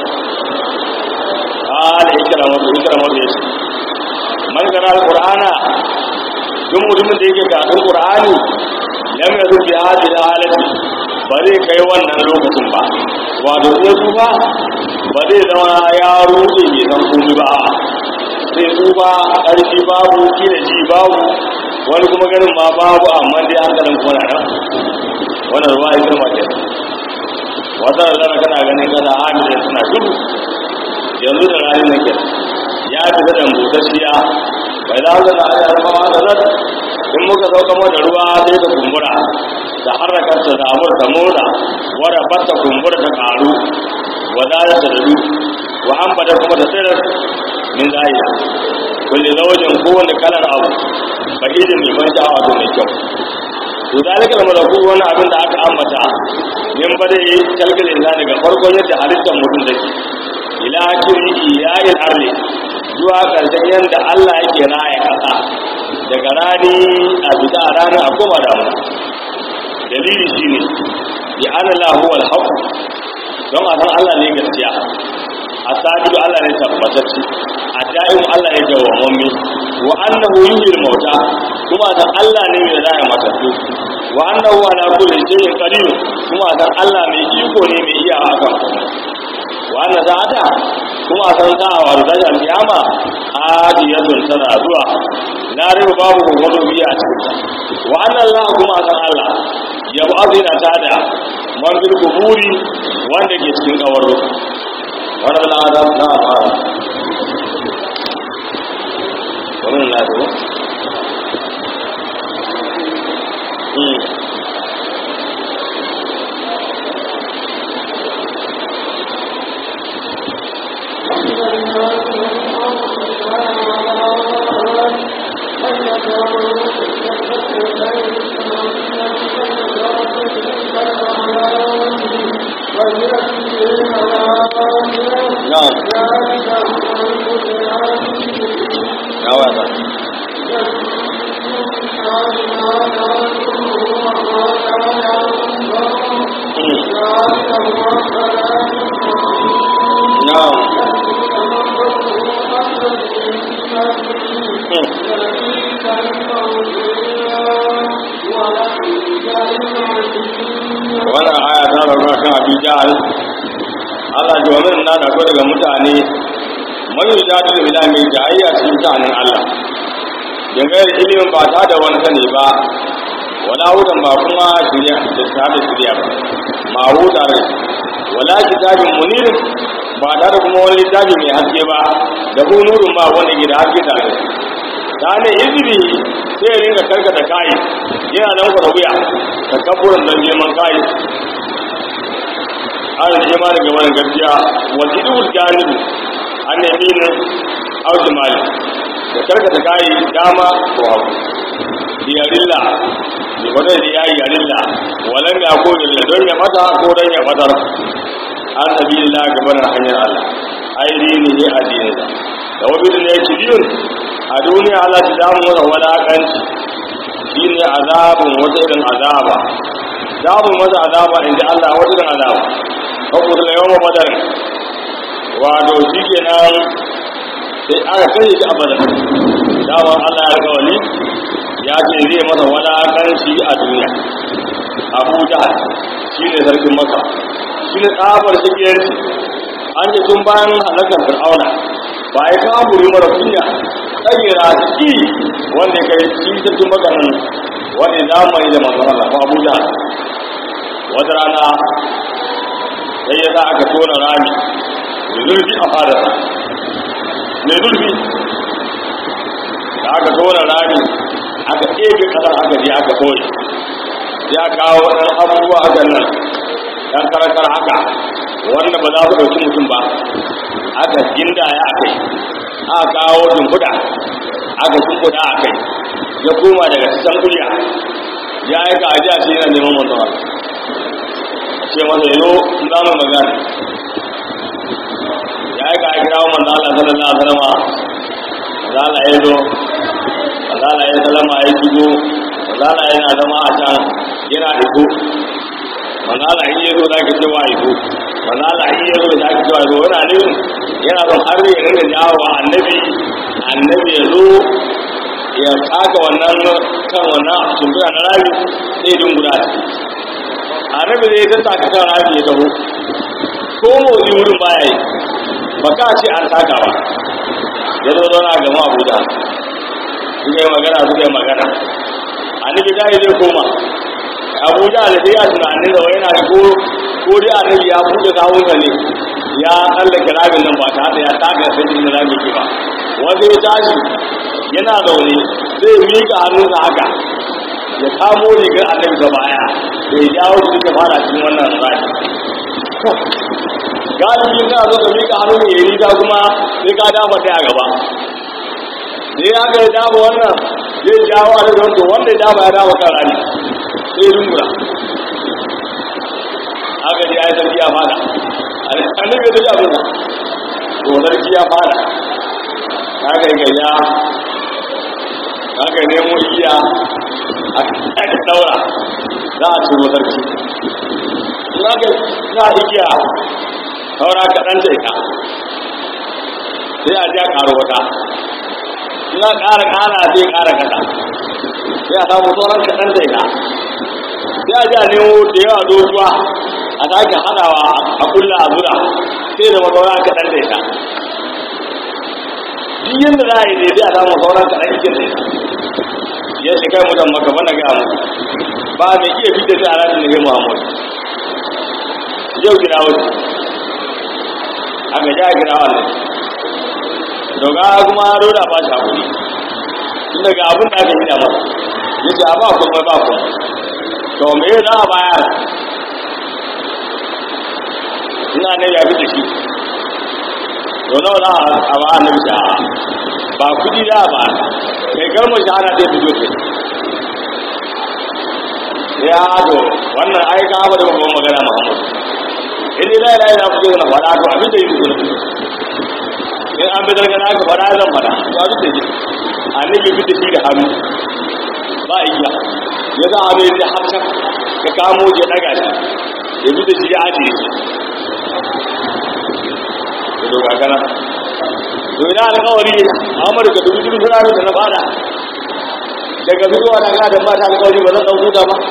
a da ikira masu ikira masu ya ce man gana al-qur'ana duk mutumin da yake karatun qur'ani lam yazu fi hadhihi halati ba zai kai wannan lokacin ba wato sai su ba ba zai zama ya rude bai san komai ba sai tsufa ƙarfi babu kila ji babu wani kuma ganin ma babu amma dai hankalin kuma na nan wannan ruwa ya girma ke wata da zara kana ganin kana hamilin suna gudu yanzu da rani na ke ya fita da busasshiya bai da haka na ajiyar fama da zan in muka sauka mata ruwa sai ta kumbura da harrakar ta damar ta motsa wadda bata kumbura ta karu wadda ta dadu wa an bada kuma ta tsirar min zahira kulle zaujin kowane kalar abu bahijin mai ban sha'awa to mai kyau to zalika da malaku wani abin da aka ambata min bada yi kalkalin na daga farkon yadda halittar mutum take ila kiri iyayen arle zuwa karshen yadda Allah yake raya kasa daga rani a fita a ranar a koma damuna dalili shine ya ana lahuwal haku don a san Allah ne gaskiya a sadiru Allah ne tabbatacci a da'imu Allah ne dawwamammi wa annahu yuhyil mauta kuma san Allah ne mai raya matattu wa annahu ala kulli shay'in qadir kuma san Allah mai iko ne mai iya akan komai wa anna sa'ata kuma san sa'a wa da alkiyama hadiyatun tana zuwa na riba babu gwagwado biya a cikin ta wa anna Allah kuma san Allah ya ba'azina tada man bil kuburi wanda ke cikin kawarro wannan na adam na fara wannan na do na'am ya wata na'am wannan aya ta rauna kan abin jahal Allah ji wani na da ko daga mutane man yi jadu da bila mai jayayya cikin sha'anin Allah dangane da ilimin ba ta da wani sani ba wala hudan ba kuma shirya da ta da shirya ba ma huda ne wala kitabin munir ba ta da kuma wani littafi mai haske ba da ko nurun ba wanda ke da haske tare da ta ne izini sai ya ringa karkata kai yana nan kwa wuya ta kaburin don neman kai an yi ma daga wani gaskiya wani idul janibu an nemi ne auki mali da karkata kayi dama ko hagu diyarilla da wadda da ya yi yarilla walan ya ko da don ya mata ko don ya fatar an sabi illa gaban hanyar Allah ai dini ne addini da da wabi da ne ci biyun a duniya Allah ta damu wata walakanci shine azabun wata irin azaba damun wata azaba inda Allah wata irin azaba haƙur da yawan badar wato shi ke nan sai aka kashe shi a badar damar allah ya kawali ya ce zai masa wadakanci a duniya abuja shi ne sarkin masa shi ne tsabar shigiyarci an ce tun bayan halakar fir'auna ba ya kamuri mara kunya tsagera shi wanda kai shi sarkin maganin wanda zamani da masu Allah ko abuja wata rana sai ya sa aka tona rami mai zurfi a fadarsa mai zurfi da aka tona rami aka ɗebe ƙasar aka je aka ɓoye ya kawo ɗan abubuwa hakan nan ɗan karakar haka wanda ba za su ɗauki mutum ba aka gindaya a kai aka kawo dumbuda aka dumbuda a kai ya koma daga cikin kuliya ya aika ajiya ce yana neman mutum ce masa yano za mu magana ya yi ka kira wa manzo Allah sallallahu alaihi wasallam manzo Allah ya zo manzo Allah ya sallama ya shigo manzo Allah yana zama a can yana iko manzo Allah in ya zo zaka ce wa iko manzo Allah in ya zo zaka ce wa iko yana ne yana son har ya rinka jawo annabi annabi ya zo ya tsaka wannan kan wannan tumbura na rabi sai dungura ciki annabi zai ta taka kan rafi ya taho ko motsi wurin baya yi ba ka ce an taka ba ya zo zauna gama abuja suka yi magana suka yi magana annabi ta yi zai koma abuja da sai ya tunanin da yana da ko ko dai annabi ya buɗe kawun ne ya tsallake rabin nan ba ta da ya taka sai da rabin ki ba wanda ya tashi yana zaune zai miƙa hannunsa haka ya kamo rigar annabi da baya da ya jawo shi ta fara cikin wannan rami galibi kana zo ka miƙa hannu ne ya riga kuma sai ka dafa ta a gaba da ya ga ya dafa wannan zai jawo a daga wanda wanda ya dafa ya dafa kan rami sai ya rungura haka ji ya yi sarki ya fada annabi ya tafi abin to sarki ya fada haka yi gayya haka nemo iya aka daura za a ciro sarki za ka za a igiya saura kaɗan ta ita sai a ja ƙaro wata za a ƙara ƙara sai ƙara kaɗa sai a samu sauran kaɗan ta ita sai a ja nemo da yawa doguwa a sake haɗawa a kulla a zura sai da masaura kaɗan ta ita duk yadda za a yi daidai a samu sauran kaɗan cikin ta ita ya shiga mutan maka bana ga mu ba mai iya fitar da alaƙin nabi muhammad yau gina wasu aka ja gina wannan doga kuma roda ba shi hakuri tun daga abin da aka hida masa ya ce a ba kuma ba kuma to me za a bayar ina ne ya fi da shi to nawa za a ba annabi da ba kudi da ba kai kalmar shahada zai fito ce ya to wannan ai ka haɓa da babban magana muhammad in dai la ilaha illa na faɗa to abin da yi zuwa in an bi daga naka faɗa zan faɗa to abin da yi annabi bi da shi da hannu ba igiya ya za a bai har can ka kamo ya daga shi ya bi da shi ya ajiye shi ya doga kana to ina alƙawari Ahmad ka dubi dubi suna da na fada daga zuwa na ga da ba ta alƙawari ba zan dauko ta ba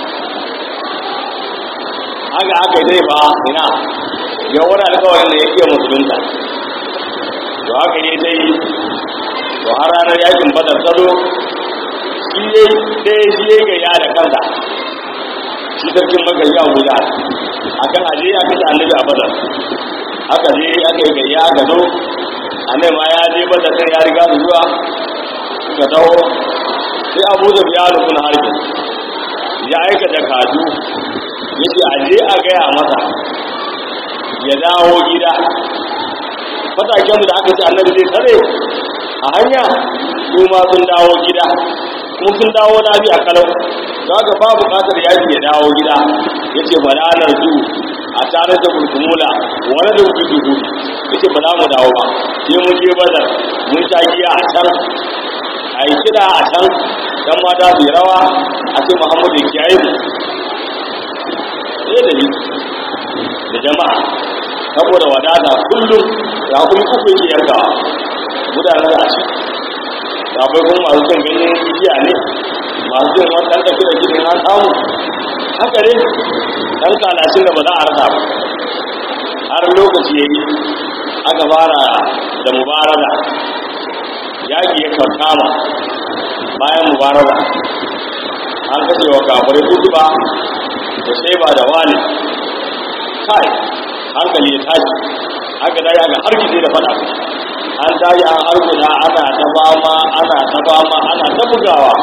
haka aka yi dai ba ina ya wani alƙawarin da yake musulunta to haka ne dai to har ranar yakin badar tsaro shi ne dai shi ya gaya da kansa shi sarkin maka yi abuja akan aje ya kace annabi a badar aka je aka yi gayya aka zo annabi ma ya je badar sai ya riga su zuwa suka dawo sai abu da biya rukun harbi ya aika da kaju ya ce a je a gaya masa ya dawo gida matakenmu da aka ce annabi zai tare a hanya su ma sun dawo gida kuma sun dawo lafiya kalau za ka ba bukatar yaji ya dawo gida ya ce balanar zu a tare da burkumula wani da wuce dubu ya ce ba za mu dawo ba sai mun je bazar mun sha giya a can a yi kiɗa a can dan mata su yi rawa a ce muhammadu ya kiyaye mu sai da ni da jama'a saboda wadata kullum ya kuma kuku yake yankawa mutane da shi akwai kuma masu son ganyen igiya ne masu jin wani ɗan tafi da gidan an samu haka ne ɗan kalashin da ba za a rasa ba har lokaci ya yi aka fara da mubarada yaƙi ya kankama bayan mubarada an kashe wa kafirai kutuba da sai ba da wani kai hankali ya tashi aka dai aka harkice da fada an tashi an harkuta ana ta fama ana ta fama ana ta bugawa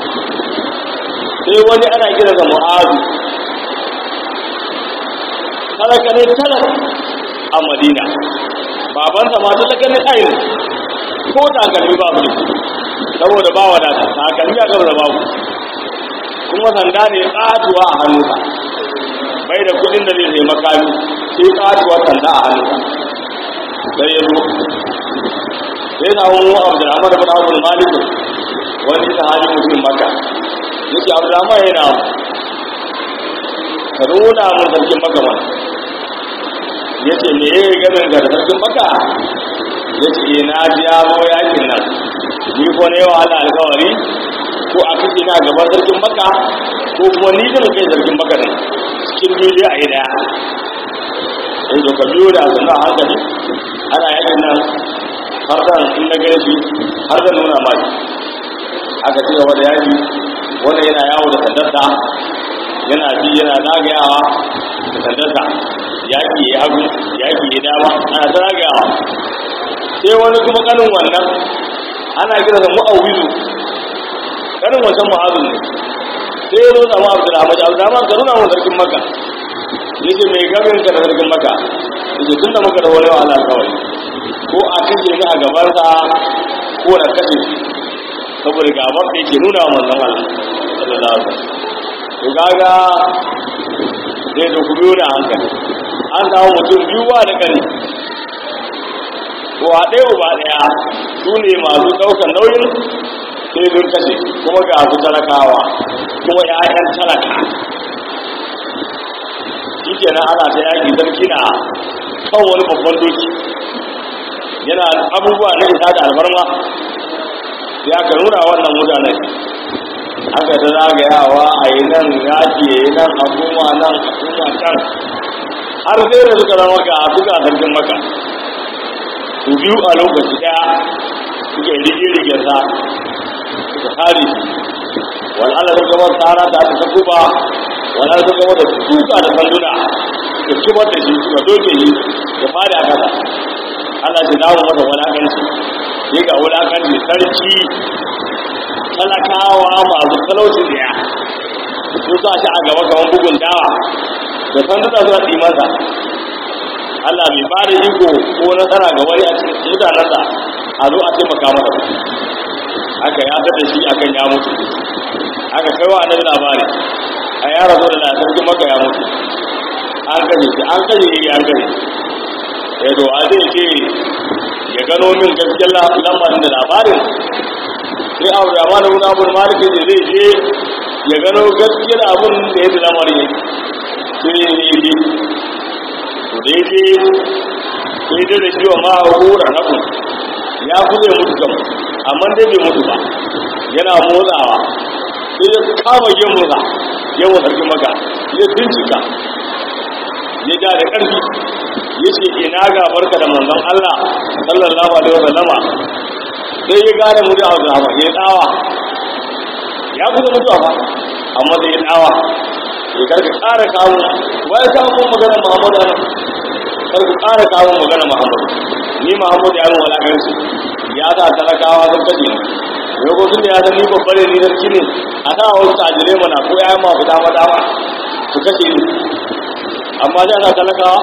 sai wani ana kira da mu'azu talaka ne talak a madina babansa ma talaka ne ainihin ko takalmi babu ne saboda ba wadata takalmi a gaba da babu kuma sanda ne tsatuwa a hannunsa bai da kudin da zai sai makami sai tsatuwa sanda a hannunsa sai ya zo sai na wani abdurrahman bin abdul malik wani sahabi mutum maka yake abdurrahman yana ka nuna mun sarkin maka mana ya ce me ya gamin ga sarkin maka ya ce na ji ya zo yakin nan ni ko ne wa Allah alkawari ko a kake na gaban sarkin maka ko kuma ni zan kai sarkin maka nan cikin biyu a yi daya in ka biyo da suna hankali ana yakin nan har zan in na gane shi har zan nuna mai aka ci gaba da yaki wanda yana yawo da sandarsa yana bi yana zagayawa da sandarsa yaki ya hagu yaki ya dama ana ta zagayawa sai wani kuma kanin wannan ana kira da mu'awizu kanin wancan mu'awizu ne sai ya zo zama abdurrahman abdurrahman ka nuna wa sarkin maka ya ce mai gamin ka da sarkin maka ya ce tun da muka da wani wahala kawai ko a kashe ni a gabansa ko na kashe shi saboda gaban da yake nuna wa manzon Allah sallallahu alaihi wasallam to kaga zai da ku biyo da hankali an samu mutum biyu ba da kare ko a ɗaya uba ɗaya su ne masu ɗaukar nauyin sai sun kashe kuma ga su talakawa kuma ya'yan talaka shi kenan ana ta yaki sarki na kan wani babban doki yana abubuwa na isa da alfarma sai aka nuna wannan mutanen aka ta zagayawa a yi nan yaki ya yi nan a kuma nan a kuma can har sai da suka zama ga suka sarkin maka su biyu a lokaci daya suka yi rige-rigen sa suka kare shi wal'ala sun gaba tsara ta ta kuba wal'ala sun gaba da tuka da sanduna suka kibar da shi suka doke shi da fari a kasa Allah shi dawo masa wulakanci sai ga wulakanci sarki talakawa masu talauci da ya sun sa shi a gaba kamar bugun dawa da sanduna suna tsimansa Allah bai ba da iko ko nasara ga wani a cikin mutanensa a zo a taimaka masa aka ya da shi akan ya mutu aka kai wa annabi labari a ya rabu da na sarki maka ya mutu an kashe shi an kashe shi an kashe ya zo a zai ce ya gano min gaskiyar lamarin da labarin sai abu da mana wani abu da maliki da zai je ya gano gaskiyar abun da ya da lamarin yake sai ya je to da ya je sai dai da shi wa ma'ahura rabu ya kuɗe mutu kam amma dai bai mutu ba yana motsawa sai ya kama gemunsa gemun sarki maka ya bincika ya ja da ƙarfi ya ce ina ga barka da manzon Allah sallallahu alaihi wa sallama sai ya gane mu da hausa ba ya tsawa ya kusa mutuwa fa amma sai ya tsawa ya karka ƙara kawo wai kawo magana Muhammadu ana kar ku ƙara kawo magana Muhammadu ni Muhammadu ya mun walakanci ya sa talakawa sun kashe ni yau ko tun da ya san ni babbar ne ni sarki ne a sa wasu tajire mana ko ya ma fita mata ma su kashe ni amma ya sa talakawa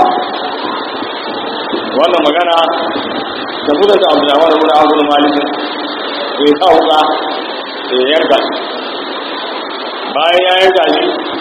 wannan magana da su da ta abu da wani wani abu da malikin bai sa wuka da ya yanka shi bayan ya yanka shi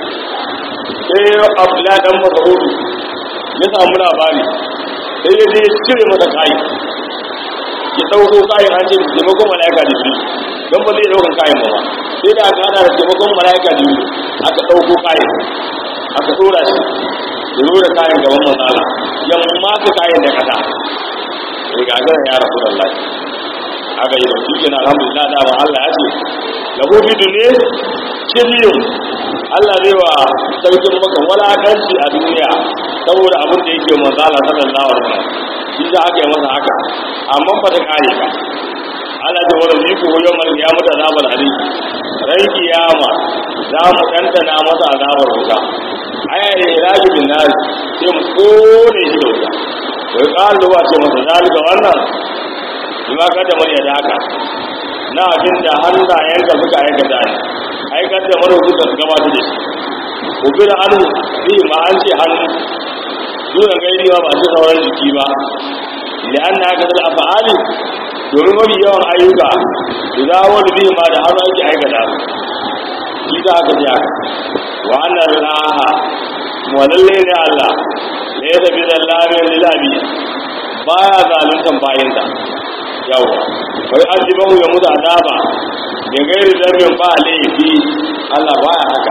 sai abdullahi dan masarudu ya samu labari sai ya je ya cire masa kayi ya ɗauko kayan an ce taimakon mala'ika da biyu don ba zai ɗaukan kayan ba sai da aka hada da taimakon mala'ika da biyu aka ɗauko kayan aka ɗora shi ya zo da kayan gaban manzala ya mata kayan da kasa ya gagara ya rasu da Allah aka yi da shi kenan alhamdulillah da ba Allah ya ce lahu fi dunya kizyun Allah zai wa sarkin maka walakanci a duniya saboda abin da yake manzala sallallahu alaihi wasallam shi za aka yi masa haka amma ba ta kare ka Allah ta wani ziku ko yau ya mutu azabar ali ran kiyama za mu ɗanɗana masa azabar wuta aya ne raji bin nari sai mu kone shi da wuta wai ƙalu ba ce masa zalika wannan bima kada mun ya daka na abin da hannayenka suka aikata ne aikar da mara suka gabata da shi ubir hannu bi ma an ce hannu nuna gairi ba ba ce sauran jiki ba da an na haka da afa'ali domin mafi yawan ayyuka da za wani bi ma da hannu ake aikata shi za ka ji haka wa annan laha wa lalle ne Allah ne ya tafi da lamin lilabi baya zaluntan bayinsa yawa wai ajibahu ya mutu azaba da gairi zambin ba laifi Allah baya haka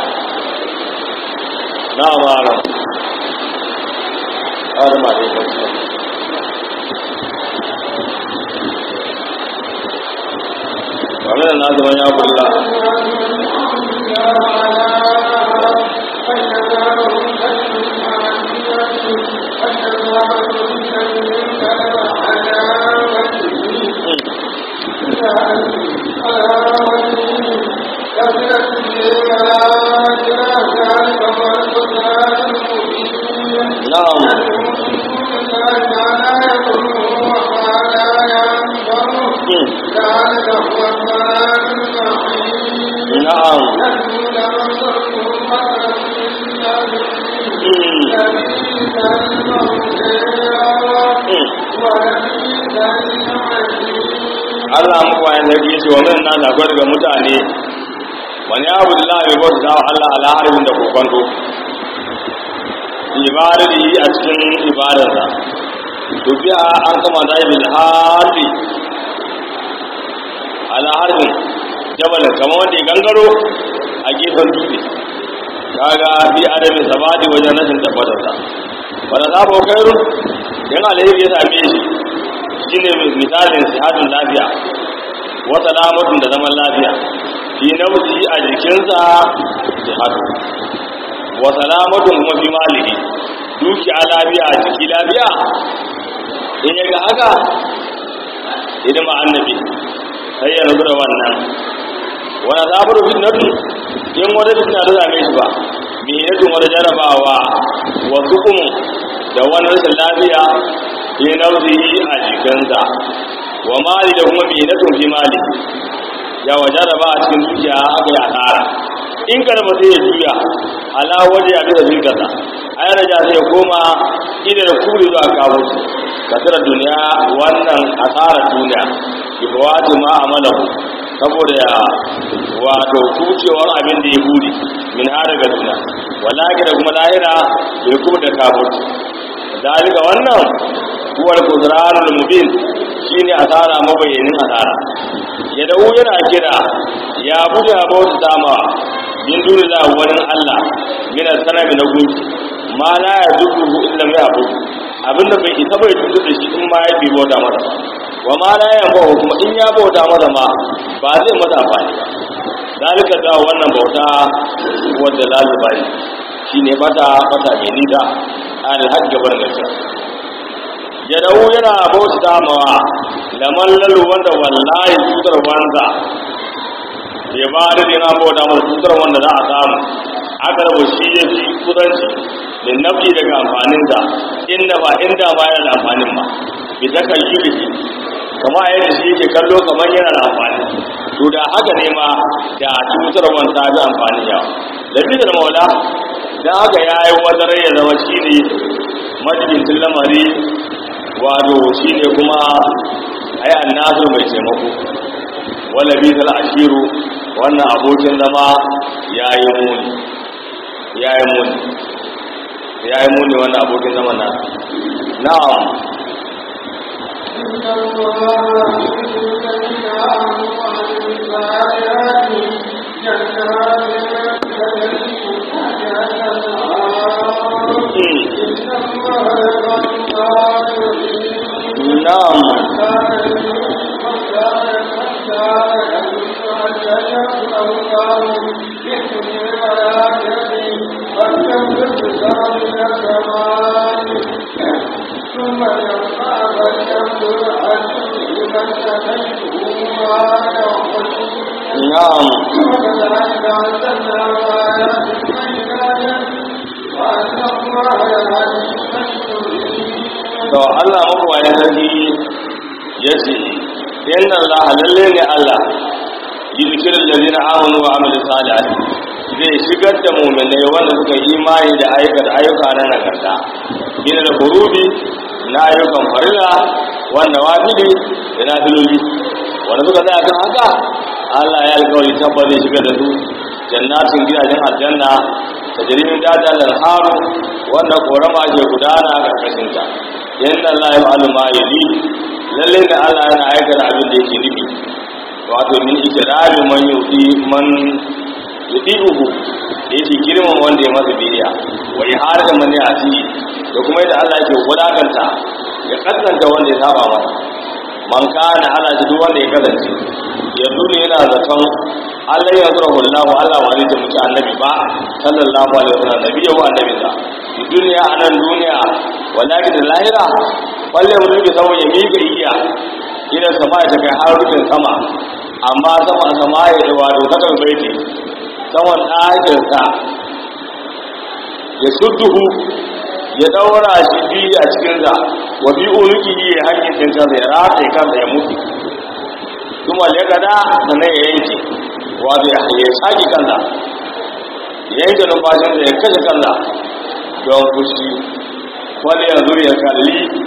na mara har ma dai kwanci wannan na zama ya kulla Allah muku wayan sarki ce wa min nan akwai daga mutane wani abu da za a yi bauta wa Allah ala harbin da kokonto ibadari a cikin ibadarsa to biya an kama da yi bil harbi ala harbin jabalin kamar wanda ya gangaro a gefen dutse kaga bi adami sabati wajen rashin tabbatarsa wanda za ba kairu yan alheri ya same shi shine misalin sihadun lafiya wa salamatun da zaman lafiya fi nafsi a jikinsa sihadu wa salamatun kuma fi malihi dukiya lafiya a jiki lafiya in ya ga haka hidima annabi sai ya rabu da wannan wani zaɓar fitnatu in wata fitna ta same shi ba mihinatun wata jarabawa wasu kuma da wani rashin lafiya fi nauzihi a jikinsa wa mali da kuma mihinatun fi mali ya wa jaraba a cikin dukiya aka yi asara in karba sai ya juya ala waje a bisa firkasa a yana ja sai ya koma idan kuri zuwa kawo kasar duniya wannan asarar duniya bi fawati ma amalahu saboda ya wato kucewar abin da ya buri min har daga duniya wallahi da kuma lahira bai kuma da kafirci dalika wannan huwal qudranul mubin shine asara mabayyanin asara ya dawo yana kira ya buga bauta dama min duni da wani Allah min sanami na gunki ma la ya dubu illa mai abu abinda bai isa bai tutu da shi in ma ya bi bauta masa ba wa ma la ya bawo kuma in ya bauta masa ma ba zai masa amfani ba dalika da wannan bauta wanda lalu bai shine bata bata mai nida an hajj gaban gaskiya ya dawo yana bauta mawa laman lalu wanda wallahi tutar wanda ya ba da yana bauta masa tutar wanda za a samu aka rabu shi ya fi kudanci da nafi daga amfaninsa inda ba inda ba yana da amfanin ba bi ta kan yi biki kama yadda shi yake kallo kamar yana da amfani to da haka ne ma da tutar wanda bi amfani yawa da bi da maula da haka ya yi wadarai ya zama shi ne majalisun lamari wato shi ne kuma ai annasu mai taimako wala bi tal ashiru wannan abokin zama yayi muni yayi muni yayi muni wannan abokin zama na na'am إن الله يحب الذين آمنوا وعملوا الصالحات جنات تجري من تحتها الأنهار إن الله يحب na'am ثم يرفع فلينظر هل لمن تتبعه na'am وكذلك أنزلنا آيات بينات وأن الله يهدي من يريد to Allah mabuwaye sarki ya ce inna Allah lalle ne Allah yuzkir allazina amanu wa amilu salihati zai shigar da mu'minai wanda suka yi imani da aikata ayyuka na nagarta bin da furubi na ayyukan farilla wanda wajili da na filoli wanda suka tsaya kan haka Allah ya alkawari tabbas zai shigar da su jannatin gidajen aljanna ta jirimin dajal haru wanda korama ke gudana a ƙarƙashinta yadda Allah ya fa'alu ma yali lalle da Allah yana aikata abin da yake nufi wato min ikrari man yuti man yudihu da yake girman wanda ya masa biyayya wa ihar da man yati da kuma yadda Allah yake wulakanta ya kasanta wanda ya saba masa man kana ala shi duk wanda ya kasance ya dole yana zaton Allah ya zura hullahu Allah ba zai taimaki annabi ba sallallahu alaihi wasallam nabi ya wa annabi sa fi duniya anan duniya wallahi da lahira balle mu rike sama ya miƙa igiya idan sama ya kai har rufin sama amma sama sama ya yi wato ta kan baiti saman ɗakin sa ya sudduhu ya daura shi biyu a cikin sa wa bi unuki ya hakkin kansa ya rataye kansa ya mutu kuma ya gada sannan ya yanke wato ya ya saki kansa ya yanke numfashin da ya kashe kansa don fushi wani yanzu ya kalli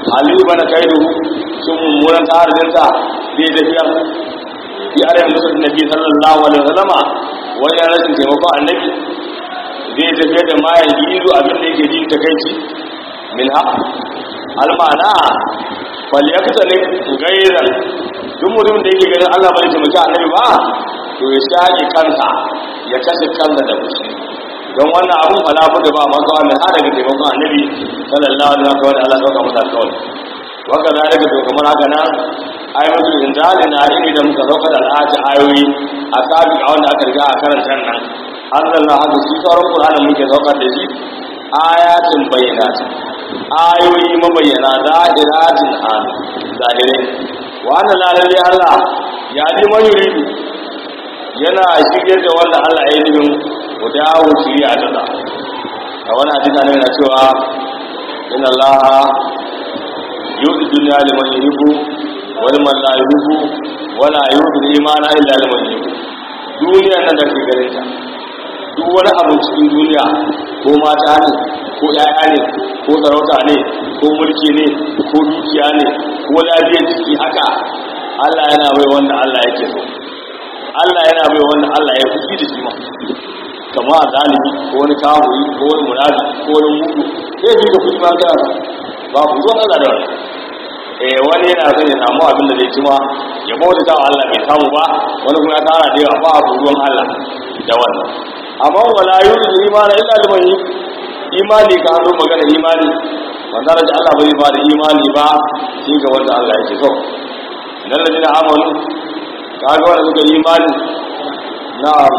halilu bana kai duhu sun mummunan tsarinsa zai tafiya fi arewa musulun nabi sallallahu alaihi wasallama wani rashin taimakon annabi zai tafiya da mayan gizo abin da yake jin takaici min ha almana falyakta ne gairan duk mutum da yake ganin Allah bai taimaki annabi ba to ya shaƙi kansa ya kashe kansa da fushi don wannan abun falafu da ba maka wannan har daga taimakon annabi sallallahu alaihi wasallam wanda Allah sauka masa kawai waka zalika to kamar haka nan ayatul inzali na iri da muka sauka da al'ati ayoyi a sabi a wanda aka riga a karanta nan Allah haka shi sauran Qur'ani muke saukar da shi ayatin bayyinat ayoyi mabayyana zahiratin an zahirai wa anna lalle Allah ya ji man yuridu yana shirye da wanda Allah ya yi nufin ku dawo shirya ta da a wani hadisi ne na cewa inna Allah yu'ti dunya liman yuhibbu wa liman la yuhibbu wa la yu'ti imana illa liman yuhibbu duniya nan da ke ganin ta duk wani abu cikin duniya ko mata ne ko ƴaƴa ne ko sarauta ne ko mulki ne ko dukiya ne ko lafiyar ciki haka Allah yana bai wanda Allah yake so Allah yana bai wanda Allah ya fushi da shi ma kama a zalimi ko wani kawuri ko wani munafi ko wani mugu sai fi ka fushi ma kana ba ku zuwa Allah da wani eh wani yana son ya samu abin da zai ci ma ya bauta ta Allah bai samu ba wani kuma ya tara da yawa ba a ruwan Allah da wannan amma wala yuridu imana illa liman yi imani ka zo magana imani wanda da Allah bai ba da imani ba shi ga wanda Allah yake so dan da jina amanu kaga wanda suka yi imani na'am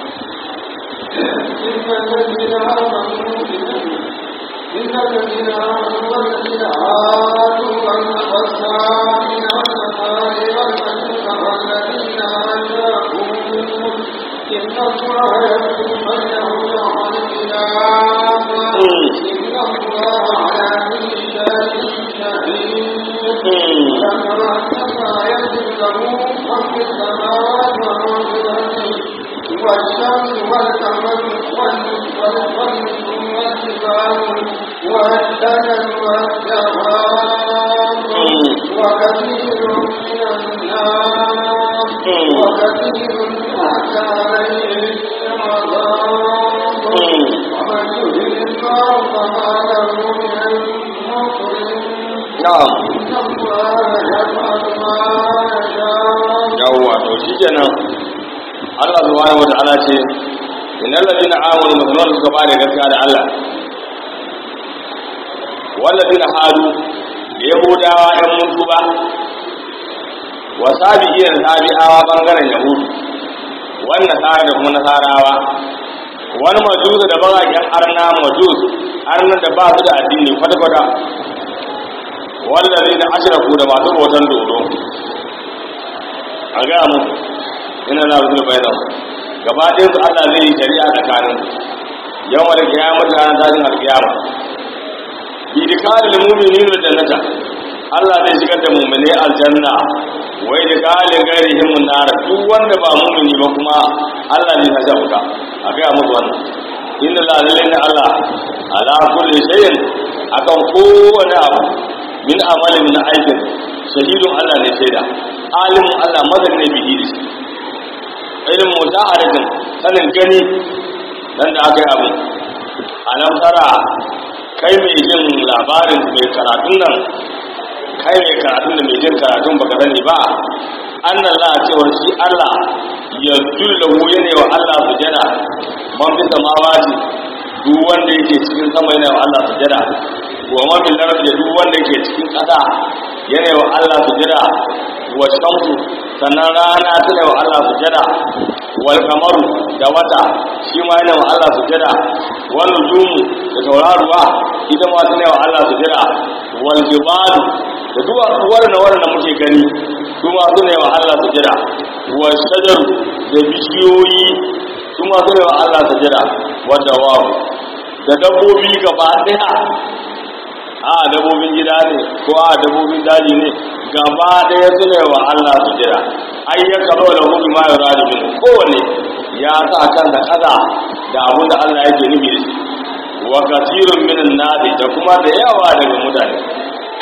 إن الذين آمنوا إن الذين آمنوا والذين هادوا والنصارى والنصارى والمجوس والذين أشركوا إن الله يحكم بينهم يوم القيامة إن الله على كل شيء شهيد فكما أنما يجب له من في السماوات ومن في الأرض والشمس والقمر والنجم والجبال والشجر والدواب وكثير من الناس وكثير حتى عليه العذاب ومن يهن الله فما له من مكرم na'am إن الله يفعل ما يشاء yawwa to shikenan Allah subhanahu wata'ala ce innal ladina amanu musulman suka ba da gaskiya da Allah walladina hadu da yahudawa ɗan mutu ba wa sabi'in sabi'awa bangaren yahudu wannan tsara da kuma nasarawa wani majus da bagaken arna majus arnan da ba su da addini kwata-kwata wallazina ashraku da masu bautan dodo a gaya mu ina na rusul bayan gaba ɗayan su Allah zai yi shari'a tsakanin yau da kiyama da ranar tashin alkiyama bi dikalil mu'minin da jannata Allah zai shigar da mu'mini aljanna wai da kalin gairihim nar duk wanda ba mu'mini ba kuma Allah ne ya sa wuta a gaya musu wannan inna la ilaha Allah ala kulli shay'in akan kowane abu min amalin na aikin shahidun Allah ne shaida alimin Allah madan ne bihi da shi ilmin mutaharatin sanin gani dan da aka yi abu alam tara kai mai jin labarin mai karatun nan kai mai karatun da mai jin karatun baka sani ba annan la cewar shi Allah ya dullahu yana wa Allah sujada man fi samawati duk wanda yake cikin sama yana wa Allah sujada wa man bil ardi duk wanda yake cikin ƙasa yana wa Allah sujada wa shamsu sannan rana tana wa Allah sujada wal kamaru da wata shi ma yana wa Allah sujada wal nujumu da tauraruwa ita ma tana wa Allah sujada wal jibalu da duwatsu wannan wannan muke gani su ma suna wa Allah sujada wal shajaru da bishiyoyi su ma suna wa Allah sujada wa dawabu da dabbobi gaba daya a dabbobin gida ne ko a dabbobin daji ne gaba ɗaya su ne wa Allah su jira ai ya karo da hudu ma ya rari min kowane ya sa kan da kaza da abin da Allah yake nufi da shi wa kasirun min nadi da kuma da yawa daga mutane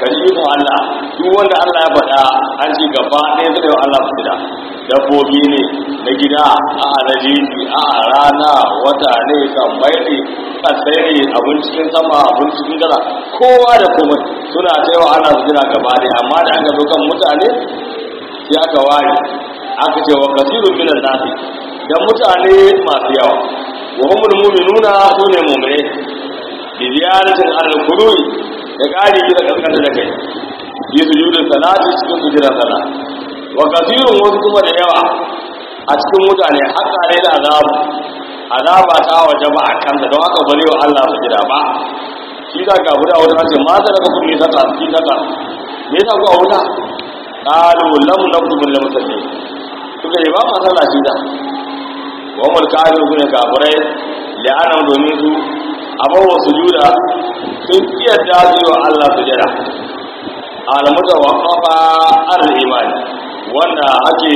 kalifin Allah duk wanda Allah ya faɗa an ci gaba ɗaya zai yi Allah su gida dabbobi ne na gida a na jeji a rana wata ne kambai ne kasai ne abin cikin sama abin cikin gaza kowa da komai suna ta yawa Allah su gida gaba ɗaya amma da aka zo kan mutane sai aka ware aka ce wa kasirun minan nasi da mutane masu yawa wa humul mu'minuna sune mu'mine bi ziyaratin al-qulubi da ƙari da kaskanta da kai yi sujudin salati cikin sujudan sala wa kasirun wasu kuma da yawa a cikin mutane haka ne da azabu azaba ta waje ba a kanta don haka bari wa Allah su jira ba shi ta ga guda wata ce ma ta daga kun ne saka shi saka me yasa ku a wuta qalu lam nakum lam musalli suka yi ba ma sallah shi da wa mul kafiru ne kafirai la'ana domin su abawa sujuda sun iya dacewa Allah sujada alamuta wa kafa ar imani wanda ake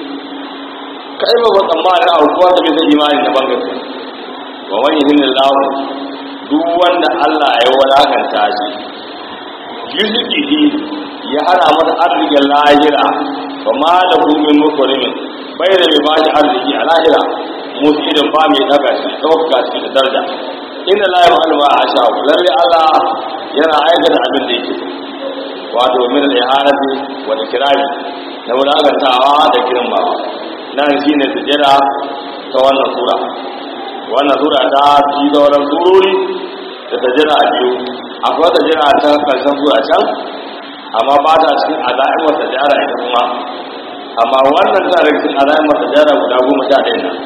kai ba ba tsammani a kuwa da bisa imani na bangare wa wani hinin lahu duk wanda Allah ya wadakanta shi yuzuki ya hana masa arzikin lahira ba ma da gumin mukurimin bai da mai bashi arziki a lahira musu idan ba mai daga shi ɗauka shi da daraja inda la yi ma'alma a sha lalle Allah yana aikata abin da yake wato min al-ihanati wa ikrami da wulagantawa da girmamawa nan shine sujada ta wannan sura wannan sura ta fi da wannan surori da sujada biyu akwai sujada ta karshen sura can amma ba ta cikin azain wa sujada ita kuma amma wannan ta daga cikin azain wa sujada guda goma sha ɗaya nan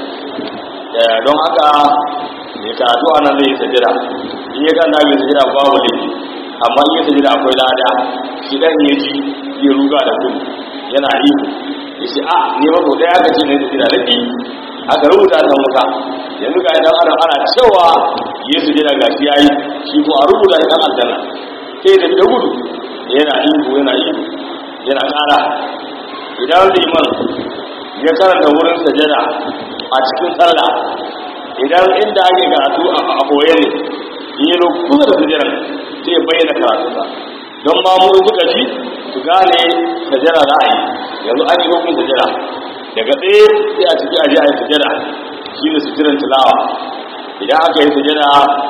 don haka mai karatu a nan zai yi sajira in ya kan mai sajira babu laifi amma in ya sajira akwai lada shi dan ya ji ya ruga da gudu yana ihu ya ce a ne ba kodai aka ce ne sajira da biyu aka rubuta ta wuta yanzu ga idan ana ana cewa ya sajira ga shi yayi shi ko a rubuta idan aljanna sai da da gudu yana ihu yana ihu yana kara idan liman ya karanta wurin sajada a cikin sallah idan inda ake karatu a koye ne in yi kusa da sujiran sai bayyana karatu ba don ma mu suka ji su gane sajara za a yi yanzu an yi hukun sajara daga tsaye sai a ciki aje a yi sajara shi ne sujiran tilawa idan aka yi sajara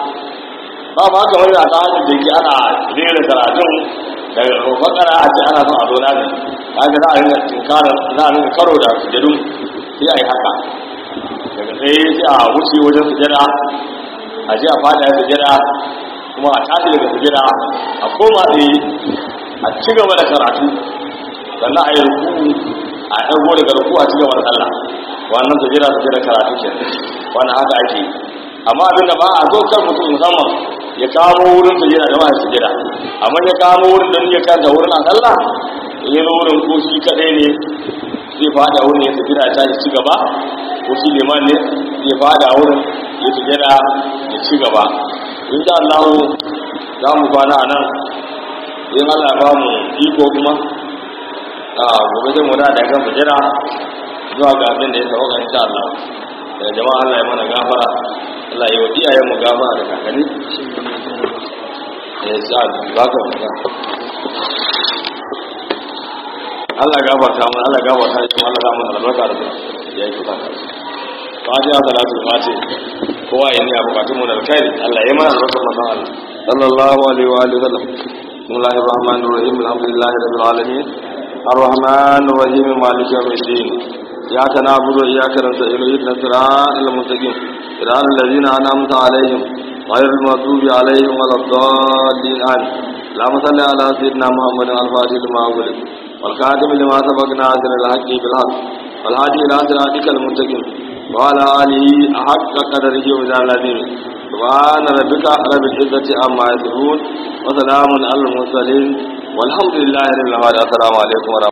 ba ma kamar da ta hajji da ke ana rera karatun daga fakara a ce ana son a zo nazi haka za a rinka tinkara za a rinka karo da sujadun sai a yi haka daga tsaye sai a wuce wajen sujada a ji a fada sujada kuma a tashi daga sujada a koma tsaye a ci gaba da karatu sannan a yi ruku a ɗago daga ruku a ci gaba da sallah wannan sujada sujada karatu ke wannan haka ake amma abin da ba a zo kan mutum musamman ya kamo wurin sujada da wani sujada amma ya kamo wurin da ya kanta wurin a sallah in yi wurin ko shi kaɗai ne zai fada wurin ya tafi da ta ci gaba ko shi liman ne zai fada wurin ya sujada ya ci gaba in sha Allah za mu kwana a nan in Allah ba mu iko kuma a gobe zai mu da da kan sujada zuwa ga abin da ya sauka insha Allah da jama'a Allah ya mana gafara Allah ya wa iyayen mu gafara da kakanni ya sa ba ka Allah gafarta mun Allah gafarta shi Allah ga mun albarka da ya yi kuka fatiha salatu fati kowa ya niya bukatun mu da alkhairi Allah ya mana albarka manzon Allah sallallahu alaihi wa alihi wasallam bismillahir rahmanir rahim alhamdulillahi rabbil alamin الرحمن الرحيم مالك يوم الدين إياك نعبد وإياك نستعين اهدنا الصراط المستقيم صراط الذين أنعمت عليهم غير المغضوب عليهم ولا الضالين آمين اللهم صل على سيدنا محمد الفاتح لما أغلق والكاتب لما سبق ناصر الحق بالحق والهادي الى صراطك المستقيم وعلى اله حق قدره وميزان العظيم سبحان ربك رب العزه عما يصفون وسلام على المرسلين والحمد لله رب العالمين السلام عليكم ورحمه